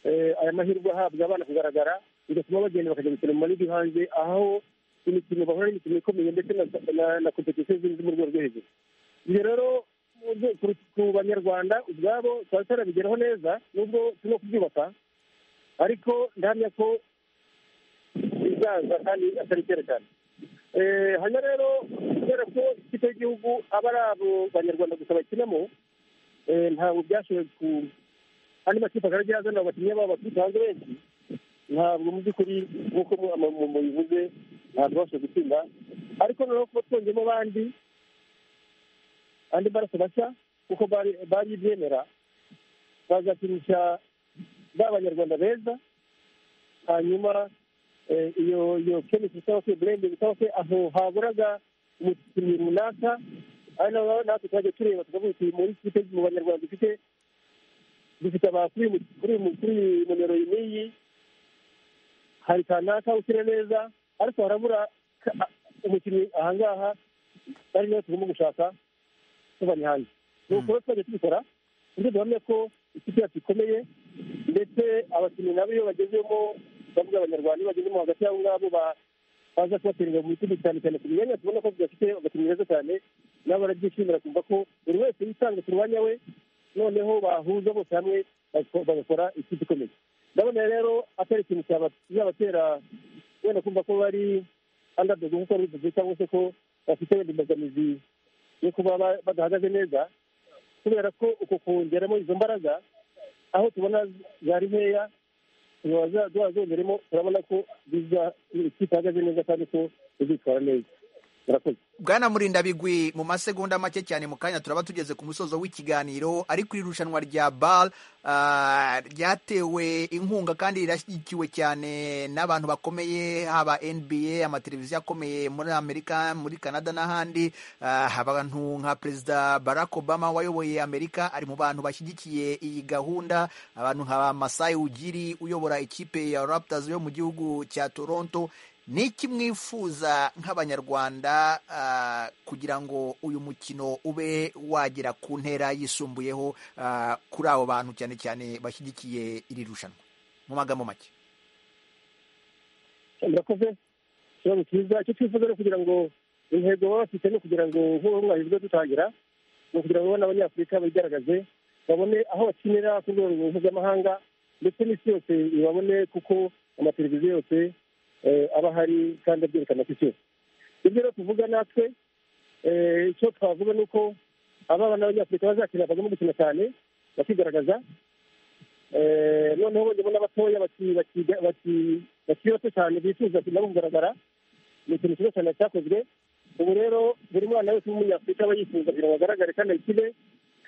eh, aya mahirwe ahabwa abana kugaragara bigatuma bagenda bakajya gukina mu maligi hanze aho imikino bahura n'imikino ikomeye ndetse na- na- na competition zindi zo mu rwego rwo hejuru ibyo rero mu byo- ku- ku banyarwanda ubwabo twari tarabigeraho neza nubwo turimo kubyubaka ariko ndahamya ko bizaza kandi atari kera cyane Eh, hanyuma rero kubera ko ikipe y'igihugu aba ari abo banyarwanda gusa bakinamo eh, ntabwo byashoboye ku andi makipe akajya azana abakinnyi babo baturutse hanze benshi ntabwo mu by'ukuri nk'uko mu- mu- mu- mubivuze ntabwo bashoboye gutsinda ariko noneho kuba twongeyemo abandi andi maraso mashya kuko bari- baribyemera bazakinisha ba banyarwanda beza hanyuma eh, iyo iyo kemisi cyangwa se burende cyangwa se aho haburaga umukinnyi runaka ari naho natwe twajya tureba tukavuga uti muri kipe mu banyarwanda dufite dufite aba kuri mu- kuri mu- kuri nomero iyi n'iyi hari kanaka ukina neza ariko harabura ka- umukinnyi ahangaha ari nayo tugomba gushaka tubari hanze nuko rero twajya tubikora kuburyo duhamya ko ikipe yacu ikomeye ndetse abakinnyi nabo iyo bagezemo bavuga abanyarwanda iyo bagezemo hagati yabo ngabo ba- baza kubateringa mu bitugu cyane cyane ku myanya tubona ko bidafite abakinnyi beza cyane nabo barabyishimira kumva ko buri wese yitanga ku mwanya we noneho bahuza bose hamwe bagako- bagakora ikipe ikomeye ndabona rero atari ikintu cyaba- kizabatera wenda kumva ko bari underdog nk'uko wari ubivuze cyangwa se ko bafite wenda imbogamizi yo kuba ba- badahagaze neza kubera ko uko kongeramo izo mbaraga aho tubona zari nkeya wazongeremo turabona ko biza ikipe ihagaze neza kandi ko izitwara neza murakoze bwana murinda bigwi mu masegonda make cyane mu kanya turaba tugeze ku musozo w'ikiganiro ariko iri rushanwa rya bal ah, ryatewe inkunga kandi rirashyigikiwe cyane n'abantu bakomeye haba nba amateleviziyo akomeye muri amerika muri canada n'ahandi Ah, abantu nka perezida barack obama wayoboye amerika ari mu bantu bashyigikiye iyi gahunda abantu nka masayi ugiri uyobora ikipe ya raptors yo mu gihugu cya toronto ni iki mwifuza nk'abanyarwanda ah, kugira ngo uyu mukino ube wagera ku ntera yisumbuyeho ah, kuri abo bantu cyane cyane bashyigikiye iri rushanwa mu magambo make murakoze ikibazo cyiza icyo twifuza ni ukugira ngo intego baba bafite ni ukugira ngo nk'ubu mwahizwe dutangira ni ukugira ngo n'abanyafurika bigaragaze babone aho bakinira ku rwego mpuzamahanga ndetse n'isi yose ibabone kuko amateleviziyo yose eh, aba ahari kandi abyerekana ku isi yose ibyo rero tuvuga natwe eh, icyo twavuga ni uko abana b'abanyafurika bazakina bagomba gukina cyane bakigaragaza Eh, noneho bongemo n'abatoya baki- baki- baki- bakiri bato cyane bifuza nabo kugaragara ni ikintu cyiza cyane cyakozwe ubu rero buri mwana wese w'umunyafurika aba yifuza kugira ngo agaragare kandi ayikine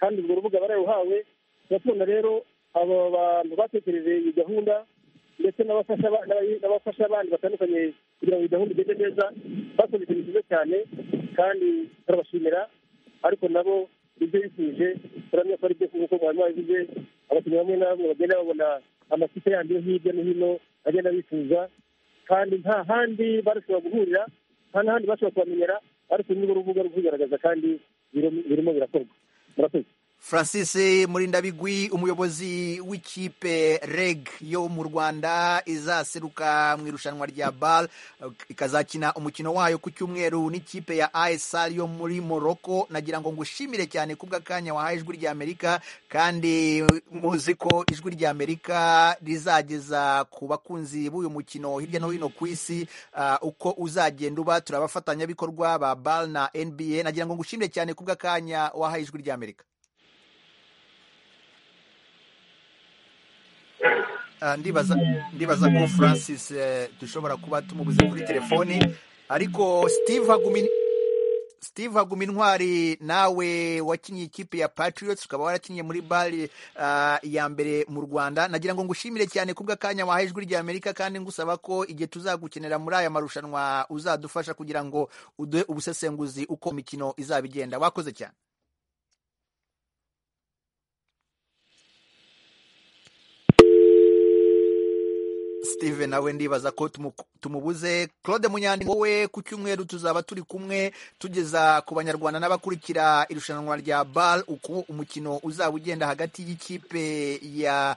kandi urwo rubuga bararuhawe tuba tubona rero abo bantu batekereje iyi gahunda ndetse n'abafasha ba- n'abayi- n'abafasha abandi batandukanye kugira ngo iyi gahunda igende neza bakoze ikintu cyiza cyane kandi turabashimira ariko nabo ibyo bifuje turamya ko ari byo kuko mwarimu wabivuze abakinnyi bamwe na bamwe bagenda babona amakipe yandi yo hirya no hino agenda bifuza kandi nta handi barashobora guhurira nta n'ahandi bashobora kubamenyera ariko nirwo rubuga rwo kubigaragaza kandi birim- birimo birakorwa murakoze francis murindabigwi umuyobozi w'ikipe reg yo mu rwanda izaseruka mu irushanwa rya bal ikazakina umukino wayo ku cyumweru n'ikipe ya isr yo muri morocco nagira ngo ngushimire cyane kubw'akanya wahaye ijwi rya amerika kandi muzi ko ijwi rya amerika rizageza ku bakunzi b'uyu mukino hirya no hino ku isi ah, uko uzagenda uba turi abafatanyabikorwa ba bal na nba nagira ngo ngushimire cyane kubw'akanya wahaye ijwi rya amerika Ah, ndibaza ndibaza ko francis eh, dushobora kuba tumubuze kuri telefoni ariko steve hagumi steve hagumi intwari nawe wakinnye ikipe ya patriots ukaba warakinnye muri bari ah, ya mbere mu rwanda nagira ngo ngushimire cyane kubw'akanya wahaye ijwi rya amerika kandi ngusaba ko igihe tuzagukenera muri aya marushanwa uzadufasha kugira ngo uduhe ubusesenguzi uko imikino izaba igenda wakoze cyane steve nawe ndibaza ko tumu- tumubuze claude munyandi wowe ku cyumweru tuzaba turi kumwe tugeza ku banyarwanda n'abakurikira irushanwa rya bal uko umukino uzaba ugenda hagati y'ikipe ya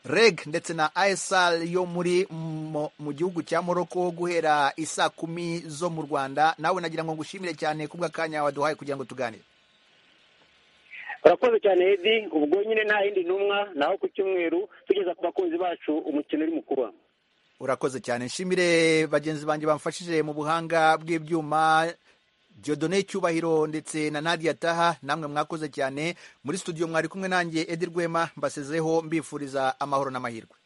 reg ndetse na isr yo muri mo- mu gihugu cya moroko guhera isaa kumi zo mu rwanda nawe nagira ngo ngushimire cyane kubw'akanya waduhaye kugira ngo tuganire urakoze cyane edi ubwo nyine nta yindi ntumwa naho ku cyumweru tugeza ku bakunzi bacu umukino uri mu kuba urakoze cyane nshimire bagenzi banjye bamfashije mu buhanga bw'ibyuma Jodone Cyubahiro ndetse na Nadia Taha namwe mwakoze cyane muri studio mwari kumwe nanjye Edi Rwema mbasezeho mbifuriza amahoro n'amahirwe